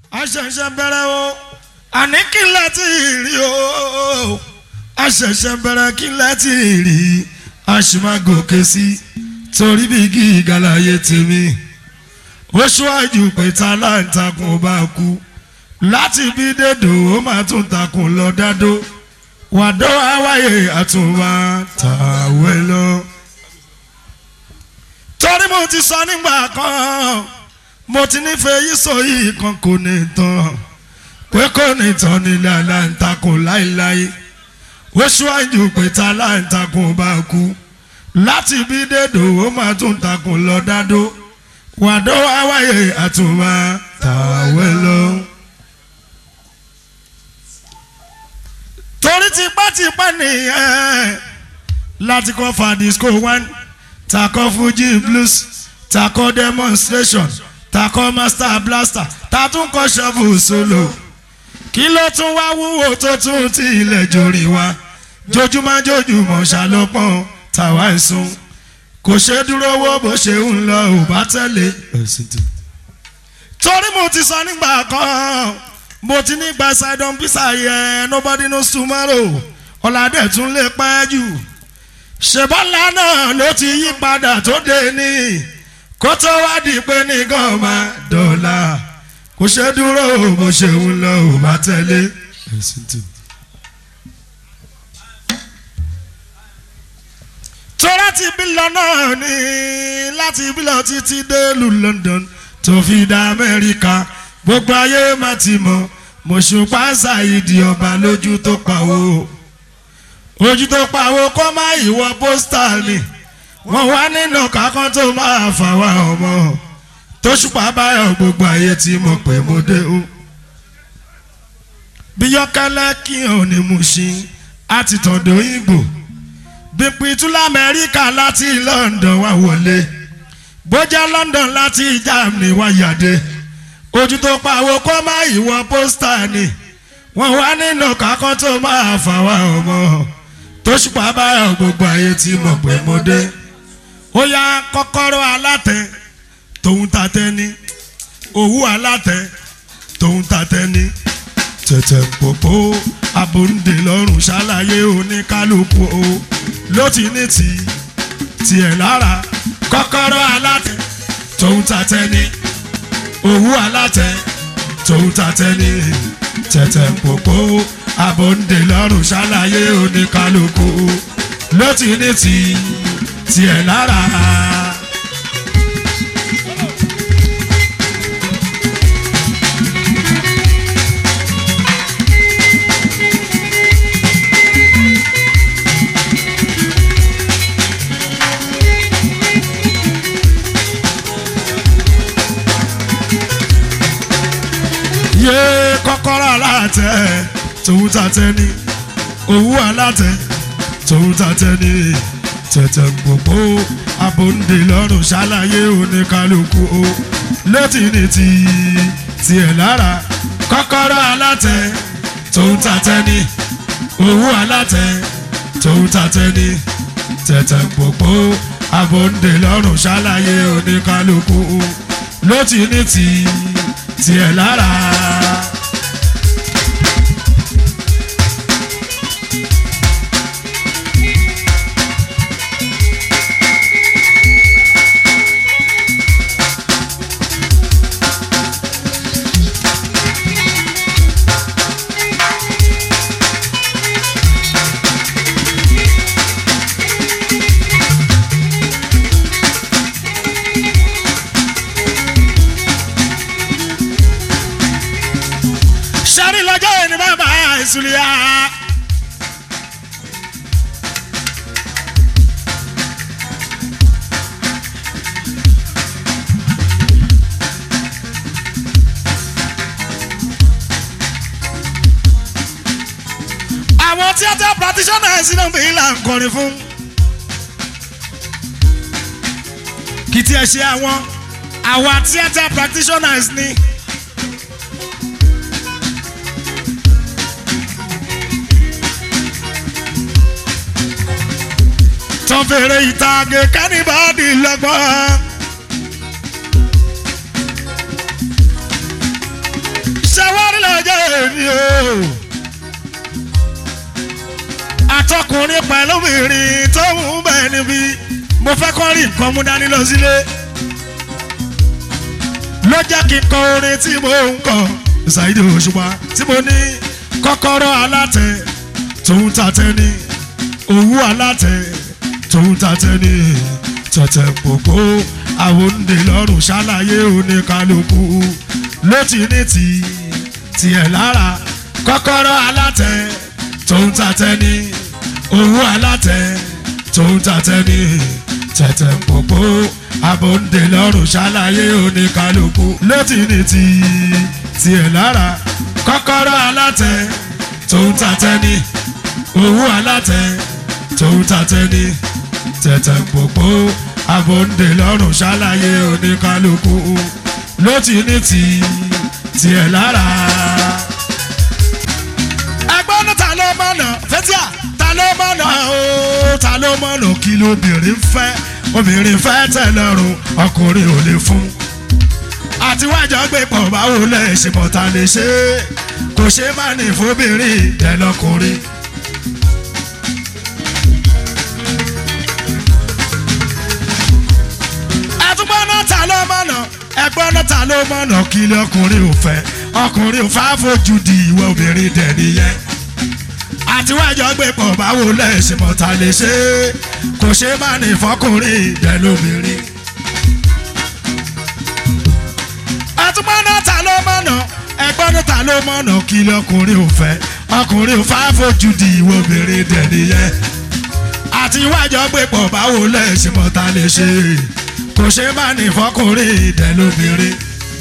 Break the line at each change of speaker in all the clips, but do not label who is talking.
a ṣẹ̀ṣẹ̀ bẹ̀rẹ̀ o àní kí n láti rí o a ṣẹ̀ṣẹ̀ bẹ̀rẹ̀ kí n láti rí a sì máa gòkè sí torí bí gíga láyé tèmi ó ṣíwájú pé ta láǹtakùn bá kú láti bí dédò ó máa tún takùn lọ dádó wàdó àwáyé àtúnwá tàwé lọ. torí mo ti sọ nígbà kan mo ti nífẹ̀ẹ́ yìí sọ yìí kan kò ní tán pé kò ní tán nílẹ̀ aláǹtakùn láéláé ó ṣíwájú pé ta aláǹtakùn bá kú láti bí dédò ó máa tún takùn lọ dádó wàdó àwáyé àtúnwá tàwé lọ. torí tipátipá nìyẹn láti kọ́ fa disco one takọ́ fuji blues takọ́ demonstration takọ́ master blaster tatúnkọ́ shovel solo kí ló tún wá wúwo tó tún ti ilẹ̀ jòrì wá jojúmọ́ jojúmọ́ ṣàlọ́pọ̀n tàwa ẹ̀sùn kò ṣe dúró wó bó ṣe ń lọ ò bá tẹ̀lé. torí mo ti sọ nígbà kan mo ti ní gba sidon pisa yẹ nobody knows tomorrow ọ̀làdẹ̀ tún lè pẹ́ jù ṣèbọ́lá náà ló ti yí padà tó dé ní kó tó wá di pé nìkan máa dọ̀là kò ṣe dúró bó ṣe ń lọ ò bá tẹ̀lé. tó láti bí lọ náà ní láti bí lọ títí dé lu London tó fi dá Amẹ́ríkà gbogbo ayé má ti mọ̀ mọ̀ṣùpá ṣàìdì ọba lójú tó pawó ojú tó pawó kó má ìwọ pósítà ni wọ́n wá nínú kákan tó máa fà wá ọmọ tó ṣùpá báyọ̀ gbogbo ayé ti mọ̀ pé mo dé o. bí yọkẹlẹ kí hàn ní Mushin àti tọ̀dọ̀ Ìgbò bí pitula Amẹ́ríkà láti London wá wọlé bójá London láti Germany wá yàdé ojú tó pawó kó má ìwọ pósítà ni wọ́n wá nínú kákan tó máa fà wá ọmọ tó ṣùpá báyọ̀ gbogbo ayé ti mọ̀ pé mo dé ó yá kọ́kọ́rọ́ alátẹ tòun tatẹ ní òwú alátẹ tòun tatẹ ní tẹ̀tẹ̀ pòpò abòǹdè lọ́rùn ṣàlàyé oníkálukú o ló ti ní tì tiẹ̀ lára kọ́kọ́rọ́ alátẹ tòun tatẹ ní òwú alátẹ tòun tatẹ ní tẹ̀tẹ̀ pòpò abòǹdè lọ́rùn ṣàlàyé oníkálukú ló ti ní tì tiẹ̀ lára. yé kọ́kọ́rọ́ alátẹ tòun tatẹ ní òwú alátẹ tòun tatẹ ní tẹ̀tẹ̀ gbogbo abòǹde lọ́rùn ṣàlàyé oníkálukú o létí ní ti tiẹ̀ lára kọ́kọ́rọ́ alátẹ tòun tatẹ ní òwú alátẹ tòun tatẹ ní tẹ̀tẹ̀ gbogbo abòǹde lọ́rùn ṣàlàyé oníkálukú o létí ní ti tiẹ̀ lára. sari lọ́jọ́ yẹn ni bàbá ìsúlẹ̀ yá. àwọn theatre practitioners náà fi là ń kọrin fún. kì í tiẹ̀ ṣe àwọn àwọn theatre practitioners ni. tán fèrè ìtàgé kánìbàdì lọ́gbọ́n. ṣe wá nílẹ̀ ọjọ́ èmi o. àtọkùnrin pẹ̀lú obìnrin tó ń bẹ̀ níbí mo fẹ́ kọ́ rí nǹkan mú dání lọ sílé. ló jẹ́ kí n kọ orin tí mo ń kọ ṣàìdí òṣùpá tí mo ní kọ́kọ́rọ́ alátẹ tòun tàtẹ ní owó alátẹ tòun tàtẹ ní tẹ̀tẹ̀ pòpò àwọn òǹdè lọ́rùn ṣàlàyé oníkálukú ló ti ní ti tiẹ̀ lára kọ́kọ́rọ́ alátẹ tòun tàtẹ ní owó alátẹ tòun tàtẹ ní tẹ̀tẹ̀ pòpò àwọn òǹdè lọ́rùn ṣàlàyé oníkálukú ló ti ní ti tiẹ̀ lára kọ́kọ́rọ́ alátẹ tòun tàtẹ ní owó alátẹ tòun tàtẹ ní tẹ̀tẹ̀ pòpò àbòǹdè lọ́rùn ṣàlàyé oníkálukú ló ti ní ti tiẹ̀ lára. ẹgbọ́n ní ta ló mọ̀nà fẹ́tíà ta ló mọ̀nà o ta ló mọ̀nà kí lóbìnrin fẹ́ obìnrin fẹ́ tẹ̀ lọ́rùn ọkùnrin ò lè fún àti wájà gbé pọ̀ báwo lẹ̀ ṣe mọ̀ ta lè ṣe é kò ṣe má ní fóbìnrin dẹ̀ lọ́kùnrin. ẹtúgbọ́n náà ta ló mọ̀nà ẹgbọ́n náà ta ló mọ̀nà kí lé ọkùnrin ò fẹ́ ọkùnrin ò fà fojú di ìwọ obìnrin dẹ̀ nìyẹn àti wájà gbé pọ̀ báwo lẹ̀ ṣe mọ̀ ta lè ṣe é kò ṣe má ní fọkùnrin dẹ̀ lóbìnrin. àtúmọ̀nà ta ló mọ̀nà ẹgbọ́n ní ta ló mọ̀nà kí lọkùnrin ò fẹ́ ọkùnrin ò fà fojú di ìwọ obìnrin dẹ̀ nìyẹn àti iwájọ gbé pọ̀ báwo lẹ́sìn mọ́ ta lè ṣe kò ṣe má ní fọkùnrin dẹ̀ lóbìnrin.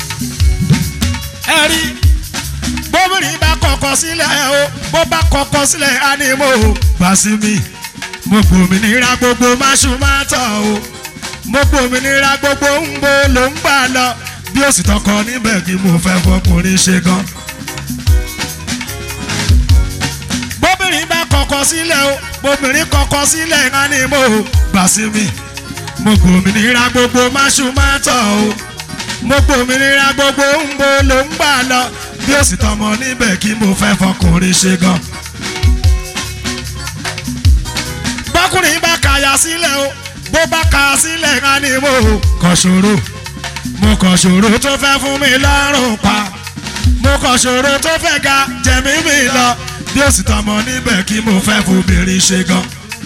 ẹ rí bóbìnrin bá kọ̀kọ̀ sílẹ̀ o bó bá kọ̀kọ̀ sílẹ̀ á ní mo gbà sí mi mo gbòmìnira gbogbo máṣu máa tọ̀ o mo gbòmìnira gbogbo ń bo ló ń gbà lọ bí ó sì tọkọ níbẹ̀ kí mo fẹ́ fọkùnrin ṣe gan. bóbìnrin bá kọ̀kọ̀ sílẹ̀ o bóbìnrin kọ̀kọ̀ sílẹ̀ ká ní mo gbà sí mi mo gbòmìnira gbogbo máṣu máa tọ̀ o mo gbòmìnira gbogbo ń bo ló ń gbà lọ bí ó sì tọmọ níbẹ̀ kí mo fẹ́ fọkùnrin ṣe gan. bọ́kùnrin bá kàyà sílẹ̀ o bó bá kà sílẹ̀ ká ní mo kọ̀ ṣòro mo kàn ṣòro tó fẹ́ fún mi lọ́rùn pa mo kàn ṣòro tó fẹ́ ga jẹ̀mí mi lọ bí ó sì tọmọ níbẹ̀ kí mo fẹ́ fobìnrin ṣe gan.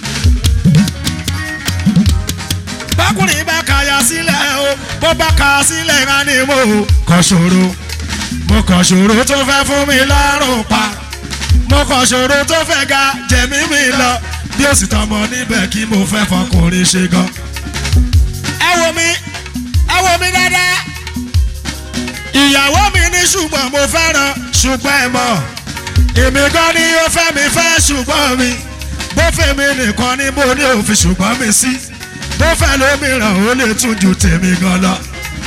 bákùnrin bá kàyà sílẹ̀ o bó bá kà sílẹ̀ ká ní mo kàn ṣòro mo kàn ṣòro tó fẹ́ fún mi lọ́rùn pa mo kàn ṣòro tó fẹ́ ga jẹ̀mí mi lọ bí ó sì tọmọ níbẹ̀ kí mo fẹ́ fọkùnrin ṣe gan. ẹ wo mi ẹ wo mi dáadáa. ìyàwó mi ní ṣùgbọ́n mo fẹ́ràn ṣùgbọ́n ẹ mọ̀. èmi gan ni ó fẹ́ mi fẹ́ ṣùgbọ́n mi. bó fẹ́ mi nìkan ni mo ní òfin ṣùgbọ́n mi sí. bó fẹ́ lómìíràn ó lè tún ju tèmi gan lọ.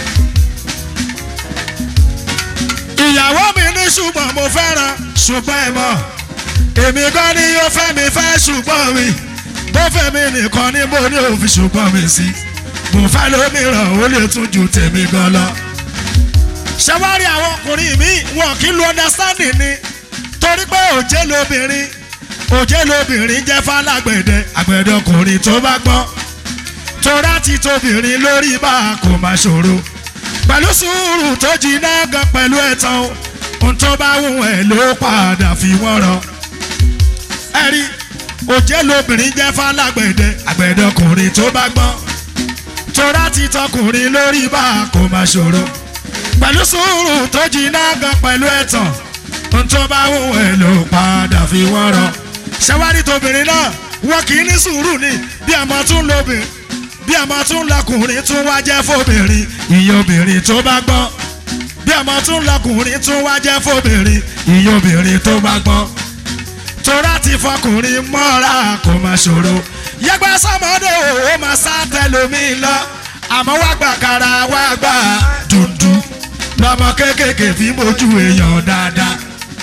ìyàwó mi ní ṣùgbọ́n mo fẹ́ràn ṣùgbọ́n ẹ mọ̀. èmi gan ni ó fẹ́ mi fẹ́ ṣùgbọ́n mi. bó fẹ́ mi nìkan ni mo ní òfin ṣùgbọ́n mi sí mo fẹ́ lómìíràn ó lè tún ju tèmi gan lọ. ṣẹ́wárí àwọn ọkùnrin mi wọn kì í lo understanding ni torí pé òjé lobìnrin òjé lobìnrin jẹ́ fálágbẹ̀dẹ àgbẹ̀dẹ ọkùnrin tó bá gbọ́n torá ti tóbìnrin lórí bá a kò má ṣòro pẹ̀lú sùúrù tó jiná gan pẹ̀lú ẹ̀tàn ohun tó bá wù ẹ́ ló padà fi wọ́n rọ. ẹ rí òjé lobìnrin jẹ́ fálágbẹ̀dẹ àgbẹ̀dẹ ọkùnrin tó bá gbọ́n tora ti tọkùnrin lórí bá a kò má ṣòro pẹ̀lú sùúrù tó jiná gan pẹ̀lú ẹ̀tàn ohun tó bá wù ẹ́ ló padà fi wọ́n rọ. ṣẹ́wárí tóbìnrin náà wọn kì í ní sùúrù ni bí àmọ́ tún lóbìn bí àmọ́ tún lọkùnrin tún wá jẹ́ fóbìnrin ìyẹn obìnrin tó bá gbọ́n bí àmọ́ tún lọkùnrin tún wá jẹ́ fóbìnrin ìyẹn obìnrin tó bá gbọ́n tora ti fọkùnrin mọ́ra kò má ṣòro yẹgbẹ́ sọmọdé o ó máa sá tẹlomi lọ àmọ́ wá gbà kára wá gbà dùndú lọmọ kéékèèké fi mójú èèyàn dáadáa.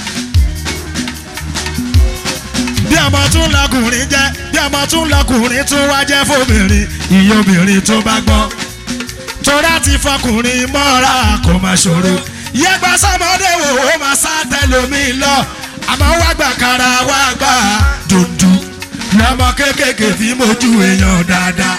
bí ọmọ tún lọkùnrin jẹ́ bí ọmọ tún lọkùnrin tún wá jẹ́ fóbìnrin ìyẹn obìnrin tó bá gbọ́n tora ti fọkùnrin mọ́ra kò má ṣòro yẹgbẹ́ sọmọdé o ó máa lomi lọ àmọ́ wá gbà kára wá gbà dùndú lọ́mọ kéékèèké fi mójú èèyàn dáadáa.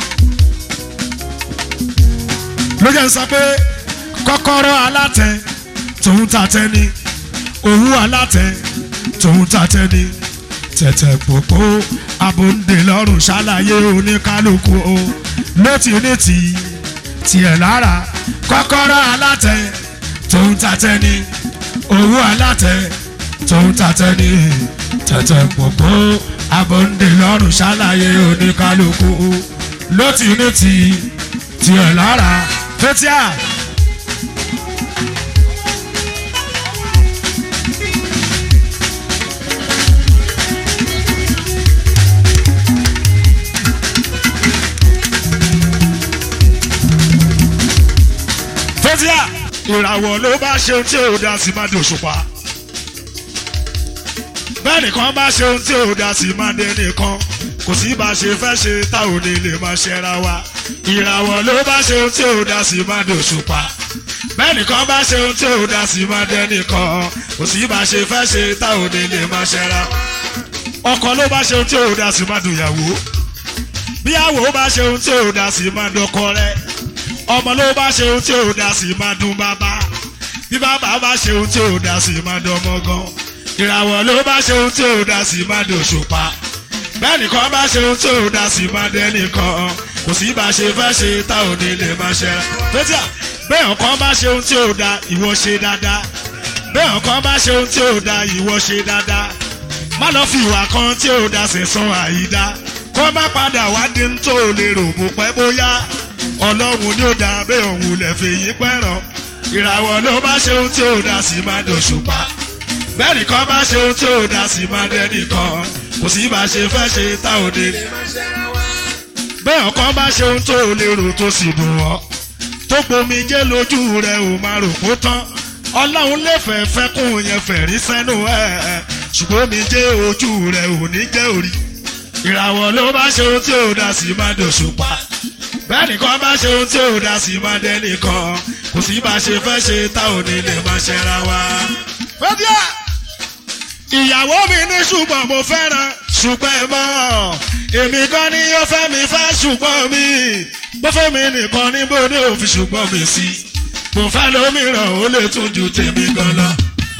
ló jẹ́ sọ pé kọ́kọ́rọ́ alátẹ tòun tàtẹ ni òwú alátẹ tòun tàtẹ ni tẹ̀tẹ̀ pòpò abòǹdè lọ́rùn ṣàlàyé oníkálukú o létí ní tì í tiẹ̀ lára kọ́kọ́rọ́ alátẹ tòun tàtẹ ni òwú alátẹ tòun tàtẹ ni tẹ̀tẹ̀ pòpò abòǹdè lọ́rùn ṣàlàyé oníkálukú o létí ní tì í tiẹ̀ lára fẹ́tíà. fẹ́tíà ìràwọ̀ ló bá ṣe ohun tí ò dá sí má dòṣùpá bẹ́ẹ̀ nìkan bá ṣe ohun tí ò dá sí má dé nìkan kò sí bá ṣe fẹ́ ṣe tá ò ní lè máa ṣẹra wa ìràwọ̀ ló bá ṣe ohun tí ò dá sí má dòṣùpá bẹ́ẹ̀ nìkan bá ṣe ohun tí ò dá sí má dé nìkan kò sí bá ṣe fẹ́ ṣe tá ò ní lè máa ṣẹra ọkọ ló bá ṣe ohun tí ò dá sí má dòyàwó bíyàwó bá ṣe ohun tí ò dá sí má dọkọ rẹ̀ ọmọ ló bá ṣe ohun tí ò dá sí máa dún bàbá bí bàbá bá ṣe ohun tí ò dá sí máa dọmọ gan ìràwọ̀ ló bá ṣe ohun tí ò dá sí máa dòṣùpá bẹ́ẹ̀ nìkan bá ṣe ohun tí ò dá sí máa dẹ́nìkan kò sí bá ṣe fẹ́ ṣe tá ò ní lè máa ṣe ra fẹ́tíà bẹ́ẹ̀ ọ̀kan bá ṣe ohun tí ò dá ìwọ ṣe dáadáa bẹ́ẹ̀ ọ̀kan bá ṣe ohun tí ò dá ìwọ ṣe dáadáa má lọ fi ìwà kan tí ò dá sẹ̀sán àyídá kó má padà wá dín ní tó lè rò bó pẹ́ bóyá ọlọ́run ni ó dá bẹ́ẹ̀ òun lè fi yín pẹ́ràn ìràwọ̀ ló bá ṣe ohun tí ò dá sí máa dòṣùpá bẹ́ẹ̀ nìkan bá ṣe ohun tí ò dá sí máa dẹ́nìkan kò sí bá ṣe fẹ́ ṣe tá ò dé. bẹ́ẹ̀ ọ̀kan bá ṣe ohun tó lè rò tó sì dùn ọ́ tó gbomi jẹ́ lójú rẹ̀ ò máa rò kó tán ọlọ́run lè fẹ́ fẹ́ kún yẹn fẹ̀rí sẹ́nu ẹ̀ ṣùgbọ́n mi jẹ́ ojú rẹ̀ ò ní jẹ́ orí ìràwọ̀ ló bá ṣe ohun tí ò dá sí máa dòṣùpá bẹ́ẹ̀ nìkan bá ṣe ohun tí ò dá sí máa dẹ́ nìkan kò sí bá ṣe fẹ́ ṣe tá ò ní lè máa ṣẹra wa. fẹ́tíà ìyàwó mi ní ṣùgbọ́n mo fẹ́ràn ṣùgbọ́n ẹ mọ̀ èmi kan ní ó fẹ́ mi fẹ́ ṣùgbọ́n mi bó fẹ́ mi nìkan ní bó ní òfin ṣùgbọ́n mi sí mo fẹ́ lómìíràn ó lè tún ju tèmi gan lọ.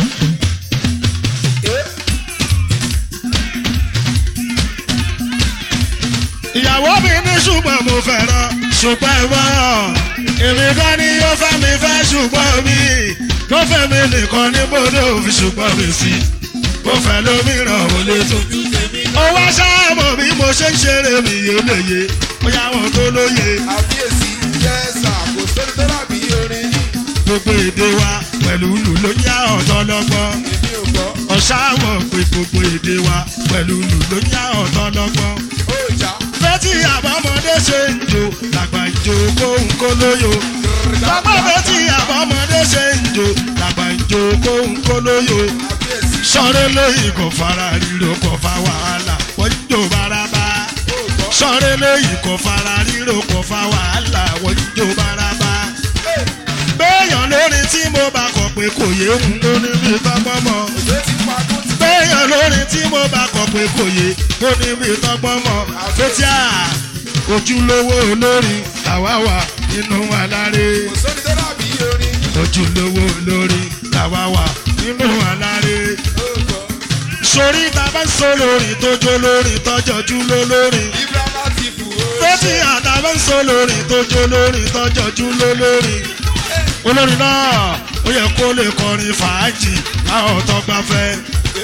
ìyàwó mi ní ṣùgbọ́n mo fẹ́ràn ṣùgbọ́n ẹ mọ̀ èmi kan ní ó fẹ́ mi fẹ́ ṣùgbọ́n mi bó fẹ́ mi nìkan ní bó ní òfin ṣùgbọ́n mi sí mo fẹ́ lómìíràn ó lè tún ju tèmi lọ. ó wá sáàmù bí mo ṣe ń ṣeré mi yé lóye bóyá wọn tó lóye.
àbíyèsí yẹ́sà kò sóri tó dàbí orin yìí
gbogbo èdè wa pẹ̀lú lù ló yá ọ̀tọ̀ lọ́gbọ́n.
èmi ò gbọ́
ọ̀sáwọ̀ pé gbogbo èdè wa pẹ̀lú lù ló yá ọ̀tọ̀ lọ́gbọ́n.
ó jà
fẹ́tí àbámọ́dé ṣe ń jò làgbà ìjò kóhun kó lóyò. Bàbá fẹ́tí àbámọ́dé ṣe ń jò làgbà ìjò kóhun kó lóyò.
àbíyèsí
Sọ́rẹ́ lóyìn kò fara ríro kò fa wàhálà wọ́n ń jò bárabá.
ó gbọ́
Sọ́rẹ́ lóyìn kò fara ríro kò fa wàhálà wọ́n ń jò bárabá. Béèyàn lórin tí mo bá kọ̀ pé kò yé òun ló ní bí tọ́gbọ́n mọ́.
òjò ti pa tó ti
Béèyàn lórin tí mo bá kọ̀ pé kò yé kó ní bí tọ́gbọ́n mọ́. Fetí à ojúlówó olórin làwa wà nínú aláré.
kò sóri tó dàbí orin yìí
Ojúlówó olórin làwa wà nínú aláré.
ó gbọ́
Sori ta bá ń sọ lórin tó jó lórin tọ́jọ́jú lólórin.
ibrahima láti fò ó
Fetí àtà bá ń sọ lórin tó jó lórin tọ́jọ́jú lólórin. Olórin náà ó yẹ kó lè kọrin fàájì láwọn tó gbafẹ́.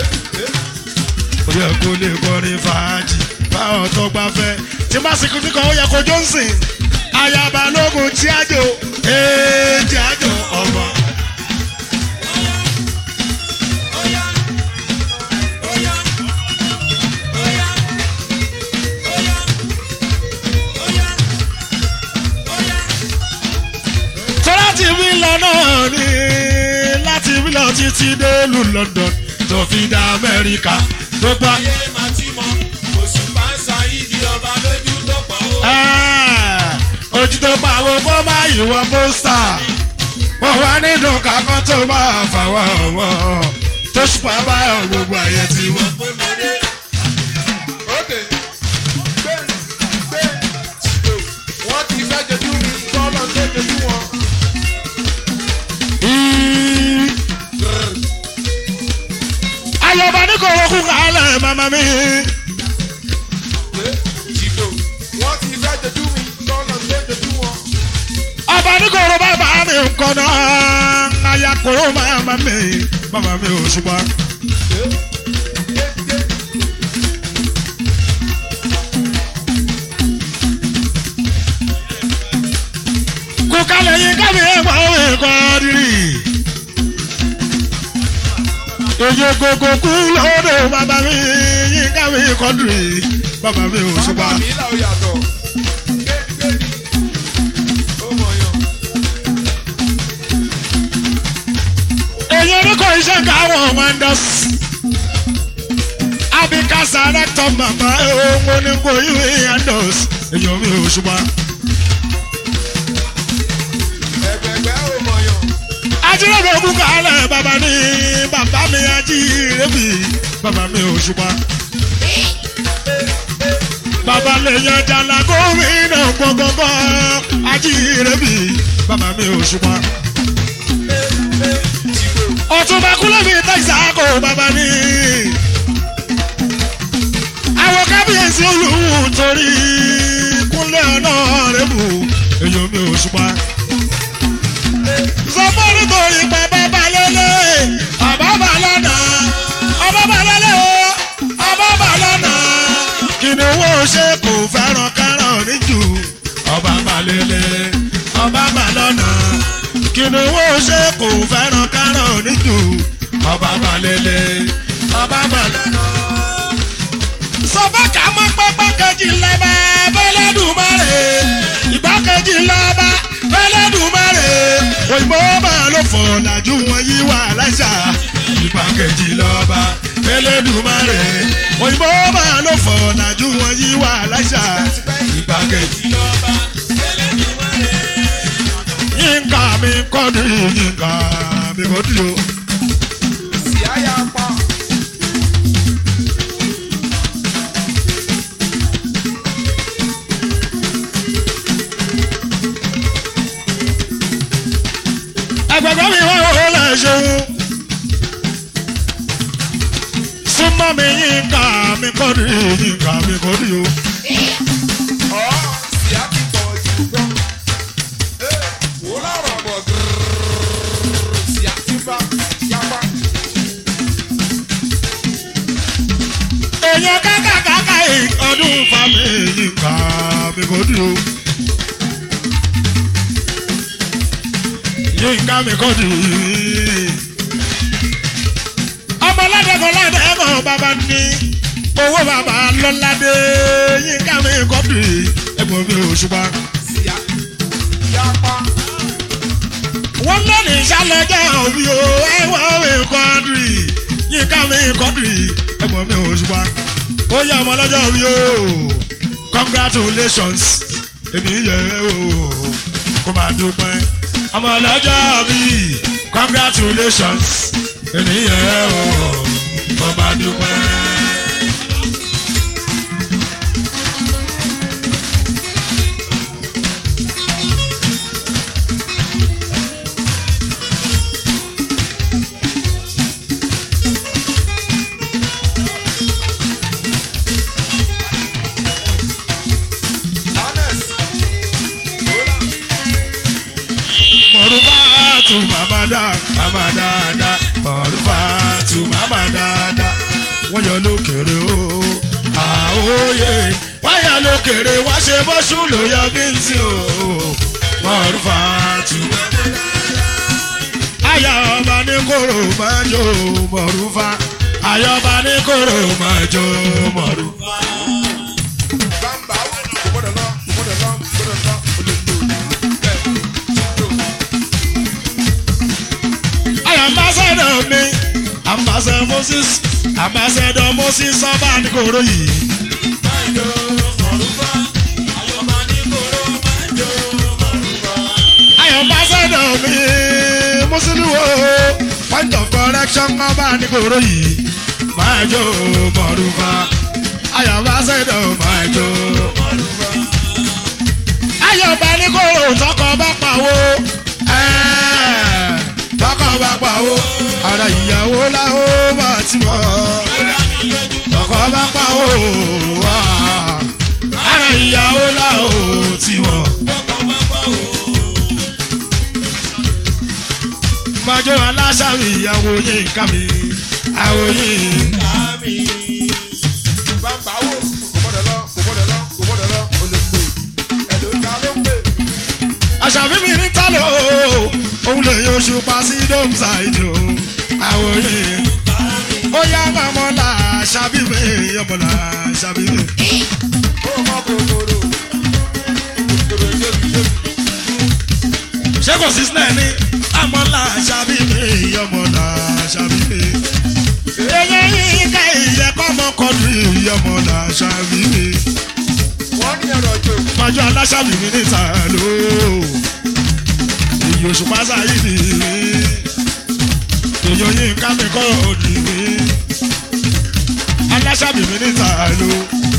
ó yẹ kó lè kọrin fàájì báwọn tó gbà fẹ́. tí má sì kíkọ́ ó yẹ kó johnson ayaba lógun tí a jò ee tí a jò ọmọ. tó láti wí lọ náà ni láti wí lọ títí dé lu london tó fi dá amẹ́ríkà tó gbà.
ayé máa ti mọ oṣù pàǹsà ìdí ọba lójú tó pọ̀ ó.
Ẹ́, ojú tó pa àwọn kó má ìwọ pósítà wọ́n wá nínú kakọ́ tó máa fàwọn ọ̀wọ́ oṣù bàbá gbogbo ayé ti wọ́n.
pé mo dé.
Ókè. Gbé gbé wọ́n ti fẹ́ jojú mi kọ́nà tó jojú wọn.
ayọ̀bá ní kò wọ́kú kálẹ̀ màmá mi.
Gbé jìdò wọ́n ti fẹ́ jojú mi kọ́nà tó jojú wọn.
ọba ní kò rọ bàbá mi nǹkan náà aya kòró màmá mi màmá mi ò ṣùgbọ́n.
Gbé gbé gbé.
kò kálẹ̀ yín kámi ẹ̀gbọ́n òwe kọ́ rírì. èyí kòkò kú lọ́dọ̀ bàbá mi yín kámi kọ́ rírì bàbá mi ò
Bàbá
ṣùgbọ́n.
mi là ó yàtọ̀. Gbé gbé. Ó mọ̀ yàn.
èyí orúkọ iṣẹ́ káwọn wonders. abikasa rector mama ohun onígbò ìwé yandos èyí omi ò ṣùgbọ́n.
Ẹgbẹ̀gbẹ́ ó mọ̀ yàn.
ajíròrò ogun kálẹ̀ bàbá ní bàbá mi ajírèbì bàbá mi ò ṣùgbọ́n. bàbá lè yan jàlá gómìnà gbọ̀ngbọ̀ngbọ̀ ajírèbì bàbá mi ò ṣùgbọ́n.
Jìdò.
ọ̀túnba kúlẹ̀ mi tẹ̀síàkó bàbá ní. àwọn kábíyèsí olùwù torí kúnlẹ̀ ọ̀nà rẹ̀ bù èyí mi ò ṣùgbọ́n. sọfọ́nù torí bàbá balẹ̀lẹ̀ ọ̀bá balọ̀nà ọ̀bá balẹ̀lẹ̀ o ọ̀bá balọ̀nà. kìnìún wo ṣe kò fẹ́ràn kárọ̀ níjù ọba balẹ̀lẹ̀ ọba balọ̀nà. kìnìún wo ṣe kò fẹ́ràn kárọ̀ níjù ọba balẹ̀lẹ̀ ọba balọ̀nà. sọfọ́kà mọ́ pẹ́pẹ́ kejì lẹ́bẹ̀ fẹ́lẹ́dùmarè ìgbákejì lọ́ba fẹ́lẹ́dùmarè òyìnbó máa ló fọ̀ làjú wọn yí wà láṣà ìgbákejì lọ́ba fẹ́lẹ́dùmarè òyìnbó máa ló fọ̀ làjú wọn yí wà láṣà ìgbákejì lọ́ba fẹ́lẹ́dùmarè. yínká mi kọ́ ni yínká mi kọ́ ni o.
Sì á yà pa.
ẹgbẹgbẹ mi wá owó lẹ ṣeun súnmọ́ mi yín ká mi kọ́ ni yín ká mi kọ́ ni o.
Ọ̀ sì á ti pọ̀ jù gan. Ẹ wò lọ́rọ̀ bọ̀ gírrrr. Sì á ti bá yapa.
èèyàn kákàkàkà yìí ọdún fa mi yín ká mi kọ́ ni o. yín ká mi kọ́ ni. ọmọ ládẹ́kọ̀ọ́ ládẹ́kọ̀ọ́ bàbá ní owó bàbá lọ́ládé yín ká mi kọ́ ni ẹ̀gbọ́n mi ò ṣùgbọ́n.
Sì á yapa.
wọ́n lónìí ìṣàlẹ̀jẹ̀ òbí o ẹ̀wọ̀n mi kọ́ndìrì yínká mi kọ́ndìrì ẹ̀gbọ́n mi ò ṣùgbọ́n ó yẹ ọmọ lọ́jọ́ òbí o congratulations èmi yẹ o kó máa dúpẹ́ ọmọ lọ́jọ́ òbí congratulations èmi yẹ o kó máa dúpẹ́.
Honest. Hola.
mọ̀rúfàtù màmá dá màmá dáadáa mọ̀rúfàtù màmá dáadáa wọ́n yọ lókèrè o àwòye wọ́n yọ lókèrè wá ṣe bọ́sùn ló yọ bí n sí o mọ̀rúfàtù. ayọ̀ ọba ní kóró máa jó mọ̀rúfà ayọ̀ ọba ní kóró máa jó mọ̀rúfà.
Bamba kò gbọ́dọ̀ lọ, kò gbọ́dọ̀ lọ, kò gbọ́dọ̀ lọ, kò lè lò. Bẹ́ẹ̀ jìdò.
ayọ̀ ambassador mi ambassador moses ambassador moses ọba ní kóró yìí. ayọ̀ ambassador mi mùsùlùmí point of correction ọba nígboro yìí máa jó mọ̀rúfà ayọ̀bá ṣẹ̀dọ̀ máa jó mọ̀rúfà. ayọ̀bá nígboro tọkọ bá pawó ẹ́ẹ̀, tọkọ bá pawó ara ìyàwó làwọn bá ti mọ̀ tọkọ bá pawó wá ara ìyàwó làwọn ti mọ̀. Májọ́ aláṣàmì ìyàwó yín ká mi, àwọ̀ yín.
Bàbá wo kò gbọ́dọ̀ lọ kò gbọ́dọ̀ lọ kò gbọ́dọ̀ lọ o lè pè ẹ̀lò ta ló ń pè.
Àṣàbí mi ní tálọ̀ òun lè yọ oṣù pa sí dómsà ìjọ àwọ̀ yín. Ó yá màmọ́ là ṣàbí mi, ọmọ là ṣàbí mi.
Ó mọ kòkòrò. Kòkòrò ṣébi ṣébi.
Ṣé kò sí sinẹ́ ní? Àmọ́ là ṣàbí mi, ọmọ là ṣàbí mi. Eyín yín ká ìyẹ́kọ́ mọ́kọ́dún ọmọ là ṣàbí mi.
Wọ́n ní ẹ̀rọ jò.
Májọ́ aláṣàbí mi níta ló. Èyí oṣù pásá yìí ni mí. Èyí oyin ká mi kọ́ òdì mí. Aláṣàbí mi níta ló.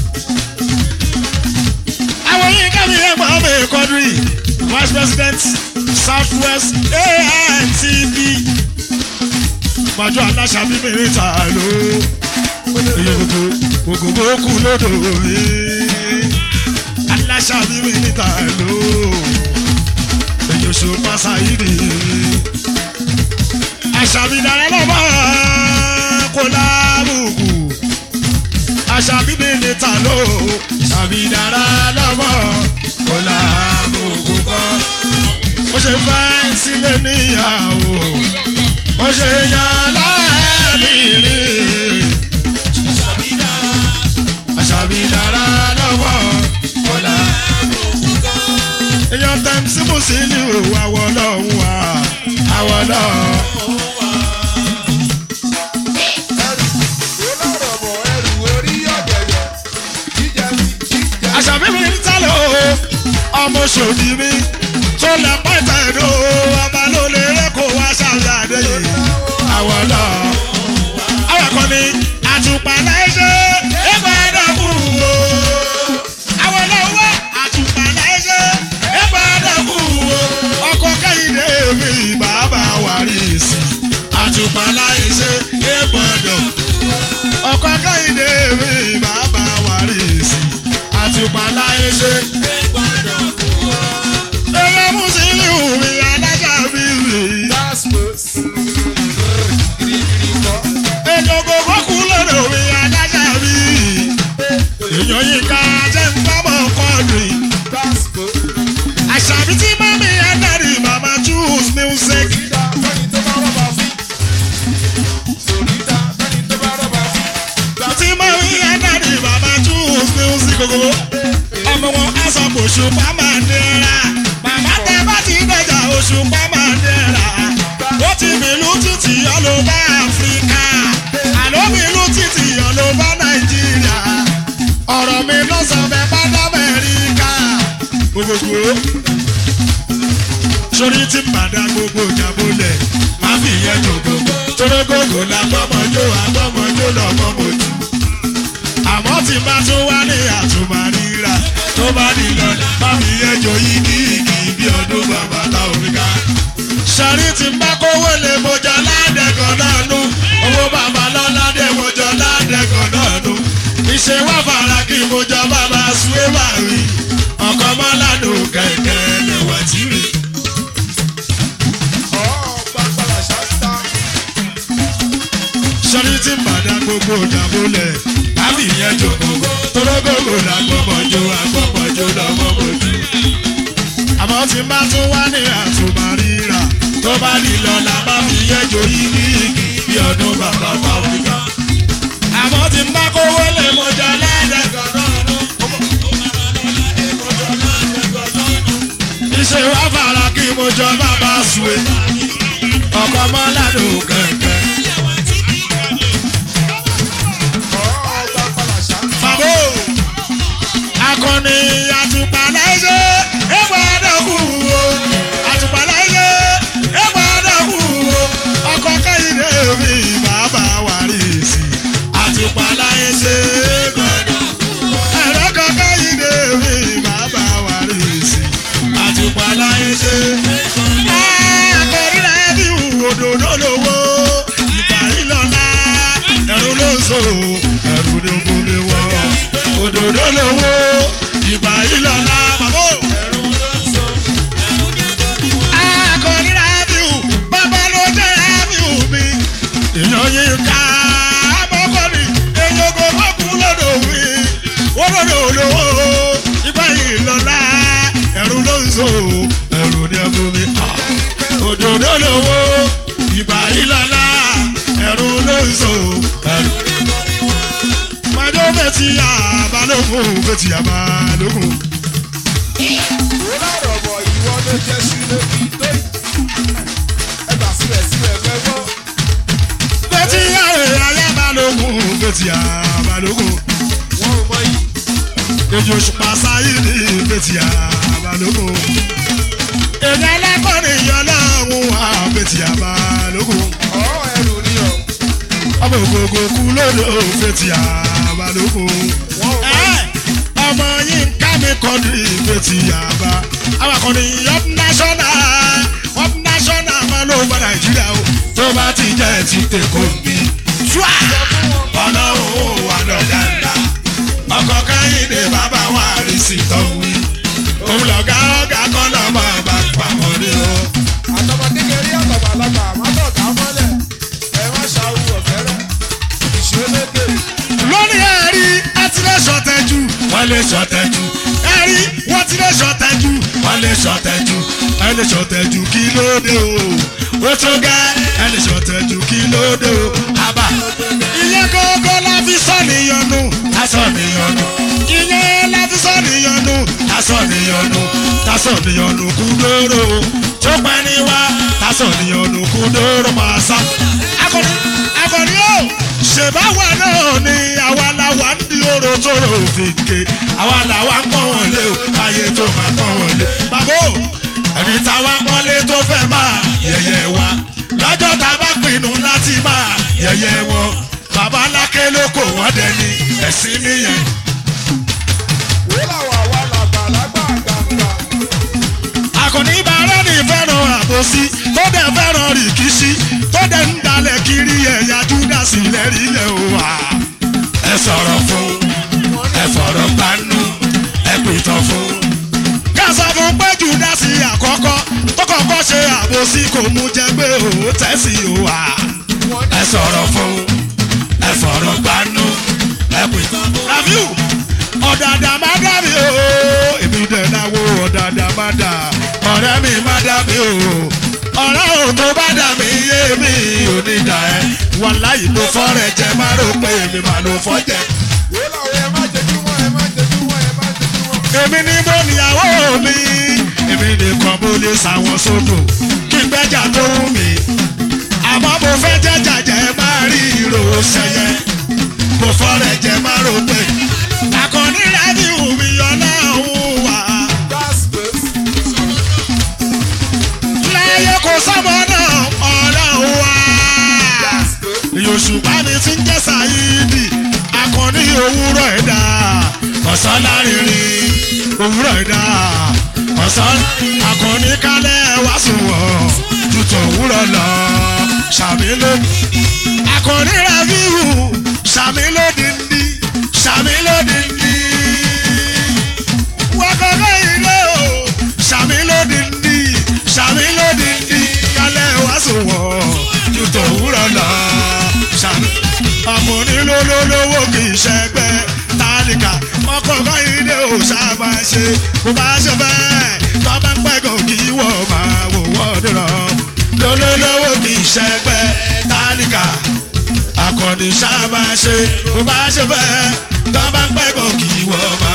Àwọn oyin ká mi ẹ̀gbọ́n mi kọ́dúrì. Vice President South West ANTV. Májọ́ aláṣàbí mi níta ló. Èyí gbogbo gbogbo kú lódò mi aláṣàbí mi níta ló èyí oṣù pásá yìí ni àṣàbí dára lọ́mọ kò lábùkù àṣàbí mi níta ló àṣàbí dára lọ́mọ kò lábùkù kọ́ ó ṣe fẹ́ sílé níyàwó ó ṣe yan láàbì rí àṣàbí dára lọ́mọ kò lábùkù èèyàn tẹ̀m sí mùsùlùmí ò àwọ̀ lọ́hùn wá àwọ̀ lọ́hùn.
Ẹrù ó lọ́rọ̀ bọ̀ ẹrù orí ọ̀gẹ̀dẹ̀. Jíjẹ mi jíjẹ.
àṣàbí mi ń tálẹ̀ o ọmọ ṣòdì mi tó lẹ pẹ́tẹ́ ẹ̀dọ́ ọba ló lè rẹ́ kó wá ṣàlẹ̀ àdéyé àwọ̀ lọ́hùn. àwọn kan ní àtùpà láìṣe ẹgbẹ́ ẹ̀dọ́kù o. àwọn lọ́wọ́ wá àtùpà láìṣe ẹgbẹ́ ẹ̀dọ́kù o. ọkọ̀ kẹ́hìndé mi bàbá wàrí sí àtùpà láìṣe ẹgbẹ́ ẹ̀dọ́kù ọkọ̀ kẹ́hìndé mi bàbá wàrí sí àtùpà láìṣe. ẹ̀yẹ mùsùlùmí mi alájà mi rè é.
Dasmos. Girigiri kọ́.
Èlògògó kú lọ́dọ̀ mi alájà mi. Èèyàn yìí ká jẹ́ ń bábọ̀ kọ́ọ̀dù.
Dasmos.
Àṣàbí tí mọ́mí ẹ̀dárì màmá choose music.
Sòrídà fẹ́ni tó bá rọ́bà fín. Sòrídà fẹ́ni tó bá rọ́bà fín.
Tí mọ́mí ẹ̀dárì màmá choose music gbogbo. Ọmọ wọn á sọ pé òṣùpá máa nira. Màmá tẹ bá ti dẹjà òṣùpá máa nira. Ó ti bìlú títì ọlọ́ba Áfíríkà. Àló bìlú títì ọlọ́ba Nàìjíríà. Ọ̀rọ̀ mi ló sọ bẹ́ẹ̀ bá d'Amẹ́ríkà. Gbogbo sórí tí bàdá gbogbo ìjàbọ̀lẹ̀ má fi yẹn jòkó. Torógógó la gbọ́mọjó agbọ́mọjó lọ́mọmọjú. Àmọ́ tí bá tún wá ní àtùmárìíra tó bá ní lọ́dà má fi yẹn jò yí ní igi bí ọdún bàbá ta òrìká. Sọ̀rí tí bá kówó lè mojọ ládẹ́gàn náà nú. Owó bàbá lọ́ládé mojọ ládẹ́gàn náà nú. Ìṣe wá fara kí mojọ bàbá suwé máa rí. Ọkọ̀ mọ́ládùn kẹ̀kẹ́ lẹ̀wà tí rí.
Ọ̀ gbàgbàlà ṣáṣá.
sọ́ni tí ń bàdá gbogbo ìjàmbólẹ̀ lábì yẹn jòkó torógógó la gbọ́mọjó agbọ́mọjó lọ́mọmọjú. àmọ́ tí bá tún wá ní àtúmọ̀ríra tó bá ní lọ́la má fi yẹn jò yí ní igi bí ọdún bàbá pàfíkà. àmọ́ tí bá kówó lè mọjọ lẹ́dẹ̀gàn náà nú. iṣẹ́ wá fara kí mojọ bàbá sùwé ọkọ̀ mọ́ládùn kẹ̀kẹ́.
Ọ̀ gbàgbàlà ṣáṣá.
Fàbó akọni àtùpàlẹ́sẹ̀ ẹ̀gbọ́n àdàkù o àtùpàlẹ́sẹ̀ ẹ̀gbọ́n àdàkù o ọkọ̀ kẹ́yìn èèyàn yín ká abọ́kọ́ni èèyàn kò bá kú lọ́dọ̀ wí olódò olówó ìgbà yìí lọ́la ẹ̀rù ló ń so ẹ̀rù ní ẹ̀kú mi òdòdó lówó ìgbà yìí lọ́la ẹ̀rù ló ń so ẹ̀rù májọ́ fẹ́tì àbálòkùn fẹ́tì àbálòkùn.
Ó lọ́rọ̀ bọ̀ ìwọ ló jẹ́ sílé kí tó yìí. Ẹ gbà sílẹ̀ sílẹ̀ fẹ́ gbọ́.
fẹ́tì àbálòkùn fẹ́tì àbálòkùn.
Wọ́n ò mọ yìí.
èjì òṣùpá sáyé ní fẹ́tì àbálòkùn. èdè ẹlẹ́kọ̀ọ́rin yọ lọ́hùn wá fẹ́tì àbálòkùn.
Ọ̀rọ̀ ẹrù ni ọ̀.
ọmọ ògógó kú lódò fẹ́tì àbálòkùn.
Wọ́n ò mọ yìí.
ọmọ yìí ń ká mi kọ́ ní fẹ́tì àbá. àwọn akọni up national up national máa ló gba nàìjíríà o. tó bá ti jẹ́ ti tèkó mi. ṣùá ọlọ́run ò wà lọ́jà ńlá. ọkọ̀ káyìndé bàbá wa rí sí tọ́wí. òun lọ̀gá ọ̀gá kan náà máa bá pamọ́ ní o.
Àtọmọ kékeré àtọ̀gbàlagbà àmọ́tọ̀ká mọ́lẹ̀. Ẹ má ṣàwù ọ̀fẹ́rẹ́. Ìṣeléke.
lórí ẹ̀rí ẹ ti lè ṣọ̀tẹ̀jù. wọ́n lè ṣọ̀tẹ̀jù. ẹ̀rí wọ́n ti lè ṣọ̀tẹ̀jù. wọ́n lè ṣọ̀tẹ̀jù. ẹ lè ṣọ̀tẹ̀jù kí ló dé o. ó tó gẹ́ ẹ lè ṣọ̀tẹ̀jù kí ló dé o. àbá ìyẹn gógó la fi sọ níyọnu. tásọ níyọnu. ìyẹn la fi sọ níyọnu. tásọ níyọnu. tásọ níyọnu kú lóró. tó pẹ́ ní wá tásọ níyọnu kú lóró máa sá. akọni akọni o ṣèbáwa náà ni àwa làwa ń di oró tó rò fèké àwa làwa ń pọ́n wọn lé o ayé tó máa pọ́n wọn lé. bàbá o ẹni táwa pọ́nlé tó fẹ́ máa yẹ̀yẹ́ wa lọ́jọ́ tá a bá pinnu láti máa yẹ̀yẹ́ wọn bàbá lákè ló kò wọ́n dẹni ẹ̀sìn nìyẹn.
Ó làwọ̀ àwa làgbàlagbà gbàgbà.
àkànní bàárẹ̀ ní fẹ́ràn àbòsí tó dẹ̀ fẹ́ràn rìkíṣí tó dẹ̀ ń dalẹ̀ kiri ẹ̀yà júdásì lẹ́rìí yẹ̀ o wá. ẹ sọ̀rọ̀ fún ẹ fọ̀rọ̀ gbanú ẹ pìtàn fún. ká sọ fún pé júdásì àkọ́kọ́ tó kọ́kọ́ ṣe àbòsí kò mú jẹ́ pé òun tẹ̀sí o wá. ẹ sọ̀rọ̀ fún ẹ fọ̀rọ̀ gbanú ẹ pìtàn fún. rafiu ọ̀dàdà má dà mí o èmi dẹ̀ náwó ọ̀dàdà má dà ọ̀rẹ́ mi má dà mí o ọ̀rẹ́ ò tó bá dà mí yé mi ò ní dà ẹ́ wàláyé ló fọ́rẹ̀ jẹ má rò pé èmi má ló fọ́ jẹ.
Ó làwọ̀ ẹ má jẹjú mọ́ ẹ má jẹjú mọ́ ẹ má jẹjú mọ́.
èmi ní mo níyàwó mi èmi nìkan mo lè sàwọn sódò kí n gbẹ́jà tó wù mí àmọ́ mo fẹ́ jẹ́jà jẹ́ má rí ìrò sẹ́yẹ mo fọ́rẹ̀ jẹ má rò pé àkànní rẹ̀ ní ìwúmi ọlọ́run wà.
That's good.
láyé kò sọ́mọ náà ọlọ́run wá.
That's good.
Yorùbá mi ti ń jẹ́ Sáyídì, akọni òwúrọ̀ ẹ̀dá, ọ̀sán lárinrin, òwúrọ̀ ẹ̀dá, ọ̀sán akọni kálẹ̀ wá sùnwọ̀n, tutù òwúrọ̀ lọ, ṣàmì ló. Akọni rẹ̀ fíhù, ṣàmì ló dìndín, ṣàmì ló dìndín. Wọ́kọ̀kọ̀ ilé o, ṣàmì ló dìndín, ṣàmì ló dìndín, kálẹ̀ wá sùnwọ̀n, tutù òwúrọ̀ lọ, ṣàmì. Ọmọ onílólólówó kì í ṣẹgbẹ́ tálíkà, ọkọ̀ọ̀kọ̀ ilé o ṣàbà ṣe, kò bá ṣe fẹ́, tọ́ bá ń pẹ́ kò kí wọ́ máa wò wọ́n dúró. Lólólówó kì í ṣẹgbẹ́ tálíkà, akọni sábà ṣe bó bá ṣe fẹ́ tó bá ń pẹ́ bọ̀ kí wọ́n bá.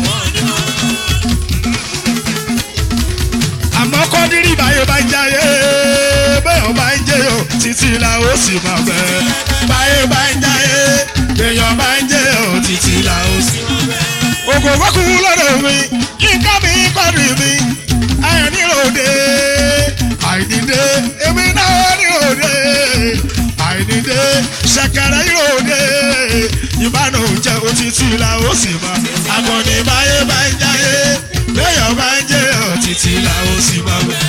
àmọ́ kọ́dírì báyé bá ń jayé bẹ́ẹ̀ bá ń jẹ́ o títí la ó sì máa fẹ́. báyé bá ń jayé èèyàn bá ń jẹ́ o títí la ó sì máa fẹ́. ògògbó kú lọ́dọ̀ mi yínká mi kọ́dírì mi ayọ̀ níròde àìdídé èmi náà níròde àìdídé ṣẹ̀kẹ̀rẹ̀ níròde ìbánu jẹ́ òtítì la ó sì máa akọni báyé bá ń jáyé léèyàn bá ń jẹ́ òtítì la ó sì máa wẹ̀.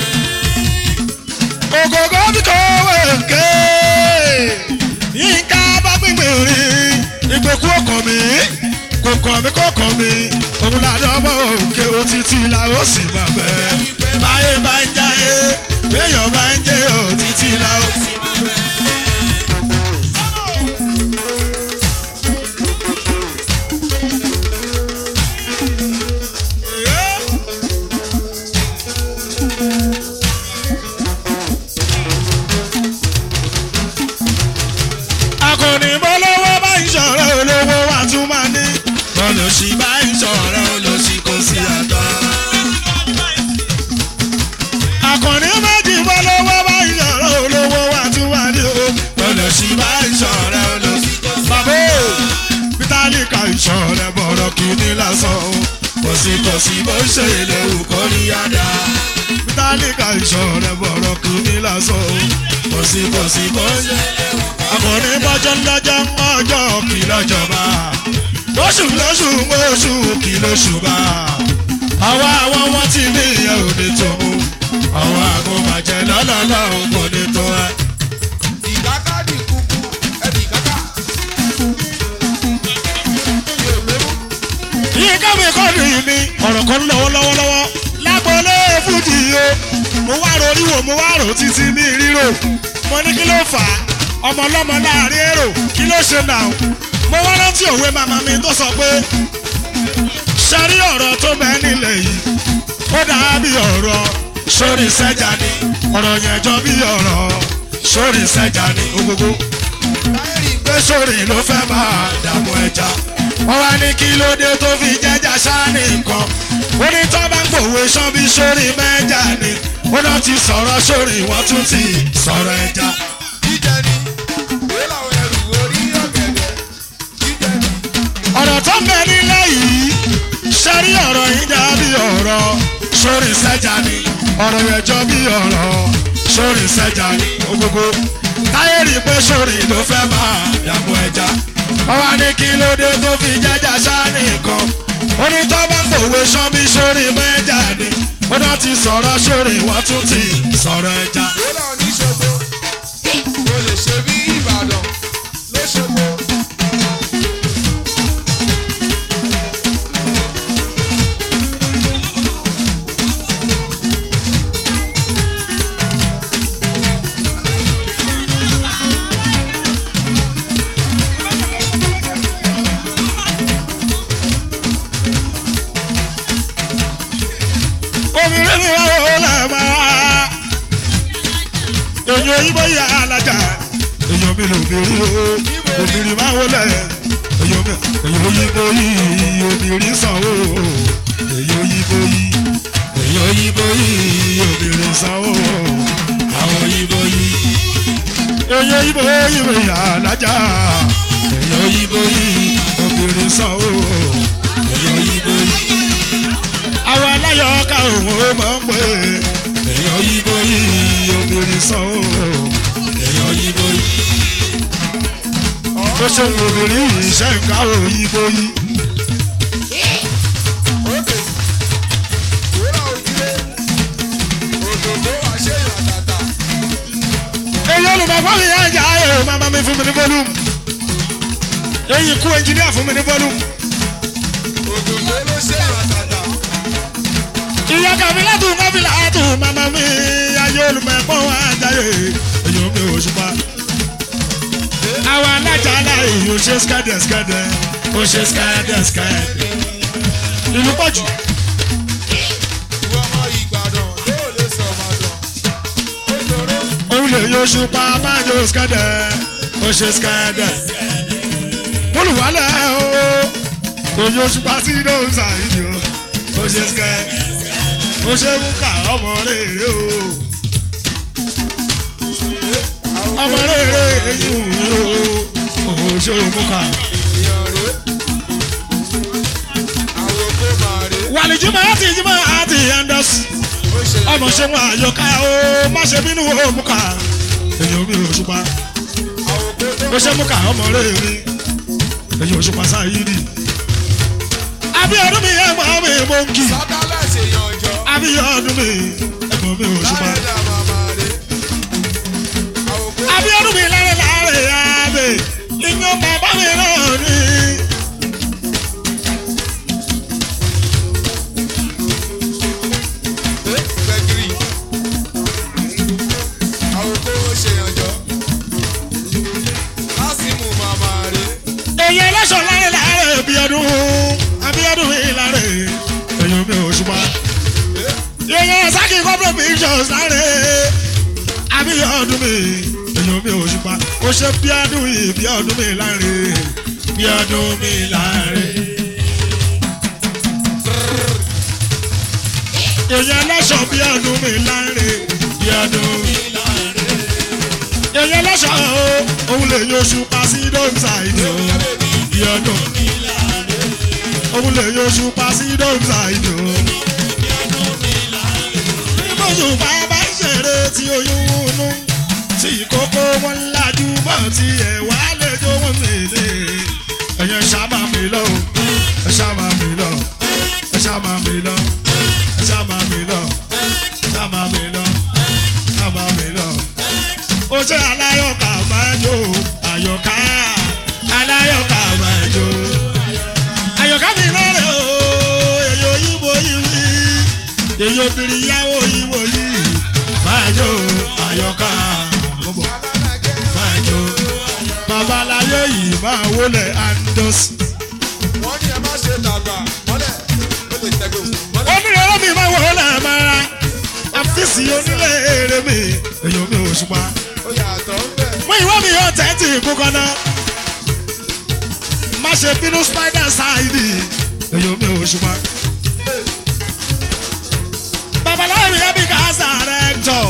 ògògó bí kò wéǹké yínká bá gbìngbìn rí ìgbèkú ọkàn mi kò kàn mí kò kàn mí òun làdán ọmọ òkè òtítì la ó sì máa bẹ̀. báyé bá ń jáyé léèyàn bá ń jẹ́ òtítì la ó sì máa bẹ̀. sí bó ṣe lè wù kó rí yáda. tálíkà ìṣọ̀rẹ́ bọ̀rọ̀ kì í ní lásán o. kò sí kò sí bó ṣe lè wù kó rí yáda. àkọ́ni bọ́jọ́ lọ́jọ́ ọjọ́ kì lọ́jọba. lóṣù lóṣù oṣù kì lóṣù bá. àwa àwọn wọn ti ní ìyẹn òde tó mú. àwọn àgùnbàjẹ́ lọ́lọ́lọ́ kò ní tó ẹ.
ìkákàdì kúkú ẹ̀dì kákà. yóò mẹ́mú.
yìí káwé kọ́ọ̀dù yìí ni ọ̀rọ̀ kan lọ́wọ́ lọ́wọ́ lọ́wọ́ lágbọ́lé fújì o mo wá rorí wò mo wá rò títí ní ríro mo ní kí ló fà á ọmọ ọlọ́mọ láàrin èrò kí ló ṣe nà ó mo wá rántí òwe màmá mi tó sọ pé ṣẹ́rí ọ̀rọ̀ tó bẹ́ẹ̀ nílẹ̀ yìí ó dàbí ọ̀rọ̀ sórí sẹ́jà ni ọ̀rọ̀ yẹn jọ bí ọ̀rọ̀ sórí sẹ́jà ni gbogbo
táyẹ̀rì
pé sórí ló fẹ́ máa dààmú ẹja. wọ́n wá ní kí ló dé tó fi jẹ́jà sáni nǹkan. ó ní tó bá ń gbòwe sán bí sórí mẹ́jà ni. ó náà ti sọ̀rọ̀ sórí wọ́n tún ti sọ̀rọ̀ ẹja.
jíjẹ ni. ìwé làwọn ẹrù orí ọ̀gẹ̀dẹ̀. jíjẹ ni.
ọ̀rọ̀ tó ń bẹ nílẹ̀ yìí sẹ́rí ọ̀rọ̀ yìí dàbí ọ̀rọ̀ sórí sẹ́jà ni. ọ̀rọ̀ yẹn jọ bí ọ̀rọ̀ sórí sẹ́jà ni. ogogo táyé rí i pé sórí ló fẹ́ máa dààmú ẹja. wọ́n wá ní kí ló dé tó fi jẹ́jà sáni nǹkan. ó ní tó bá ń pòwe sán bí sórí mẹ́jà ni. ó náà ti sọ̀rọ̀ sórí wọ́n tún ti sọ̀rọ̀ ẹja.
ìwé làwọn oníṣòwò. mo lè ṣe bí ìbàdàn lóṣogbo.
obìnrin mi wá wò lẹ́ẹ̀mọ́ èyí òyìnbó yà alájà èyàn mi lò bèrè o obìnrin máa wò lẹ̀ èyàn mi èyí òyìnbó yìí obìnrin sanwó èyí òyìnbó yìí èyí òyìnbó yìí obìnrin sanwó àwọn òyìnbó yìí èyí òyìnbó yìí yà alájà èyí òyìnbó yìí obìnrin sanwó èyí òyìnbó yìí àwọn aláyọ̀ ká òun ó mọ̀ ń pè é. èèyàn yíbo yìí obìnrin sàn ó. èèyàn yíbo yìí. ó ṣe ń obìnrin yìí ṣe ń ká òyìnbó yìí.
òkè. ìwé làwọn òjìlé. òdòdó àṣeyàn tàtà.
èyí olùmọ̀gbọ́n mi yá ìjà ayò màmá mi fún mi ní volume. èyí kú ẹnjìníà fún mi ní volume.
òdòdó ló ṣèyàn tàtà.
ìyá kàfílà tún kàfílà tún màmá mi ayé olùmọ̀gbọ́n wa jáde. èyí ò mi ò ṣùpá. àwọn alájà aláì ò ṣe skẹ́dẹ̀ skẹ́dẹ̀ ò ṣe skẹ́dẹ̀ skẹ́dẹ̀. ìlú pọ̀jù.
ìwọ ọmọ ìgbàdàn yóò lè sọ ọmọdàn. òdòdó.
òun lè yọ ṣùpá máa yọ skẹ́dẹ̀ ó ṣe skẹ́dẹ̀. olùwálẹ̀ o kò yọ ṣùpá sí lóun ṣàìdì o ó ṣe skẹ́dẹ̀ ó ṣe mú ká ọmọ rere o ọmọ rere èyí wù o ó ṣe mú ká.
èèyàn rè. àwọn kò máa rè.
wàlìjúmọ̀ àti ìjúmọ̀ àti ẹ̀ńdọ́sì
ó ṣe
ọmọ ṣe wọn àyọká o má ṣe bínú o mú ká èyí ò mi ò ṣùpá.
àwọn kò tó.
ó ṣe mú ká ọmọ rere èyí ò ṣùpá sáyidi. abíọ́dún mi ẹ̀gbọ́n mi mò ń kì
sádálẹ̀ ṣe yànjọ.
abíọ́dún mi ẹ̀gbọ́n mi ò ṣùpá.
láyé dá màmá rè. àwọn kò tó.
abíọ́dún mi lárẹ̀ lárẹ̀ yáàbẹ̀ ìyẹn bàbá mi náà ní.
gbẹ̀gìrì. àwọn kò ṣe yànjọ. lásìmù màmá rè.
èyí ẹlẹ́sọ̀ lárẹ̀ lárẹ̀ abíọ́dún abíọ́dún mi lárẹ̀ èyí mi ò ṣùpá. èyí sákì corporate pictures lárẹ̀ abíọ́dún mi èyí mi ò ṣùpá. ó ṣe bíọ́dún yìí bíọ́dún mi lárẹ̀ bíọ́dún mi lárẹ̀. èyí ẹlẹ́sọ̀ bíọ́dún mi lárẹ̀ bíọ́dún mi èyí ẹlẹ́sọ̀ o òun lè yọ ṣùpá sí dóńtà ìdí o bíọ́dún òun lè yọṣù pa sí dọ́gba ìjọ. ìbòsùn bàbá ṣeré tí oyún nú tí kókó wọn lajú bọ̀ tí ẹ̀ wá lẹ́jọ́ wọn mèlè. ẹ̀yẹ sábà mi lọ ẹ̀ sábà mi lọ ẹ̀ sábà mi lọ ẹ̀ sábà mi lọ ẹ̀ sábà mi lọ ẹ̀ sábà mi lọ. ó ṣe aláyọ̀ká máa jó àyọ̀ká aláyọ̀ká máa jó àyọ̀ká mi lọ́rẹ̀ o èyí òyìnbó yìí wí èyí obìnrin yàwó ìwò yìí máa jó àyọ̀ká bọ̀bọ̀ máa jó babaláyé yìí máa wọlé andos.
wọ́n ní ẹ má ṣe dàgbà mọ́lẹ̀ ó lè tẹ́gbẹ́ mọ́lẹ̀.
onírẹ̀rẹ̀ mi máa wọlé mara àfíìsì onílé èrè mi èyí omi òṣùpá.
ó yàtọ̀ ń bẹ̀.
mú ìwé mi yóò tẹ́tì kúkọ́ náà má ṣe bínú spider side èyí omi òṣùpá. babaláwo mi yẹ bí gáàsà rẹ̀ jọ.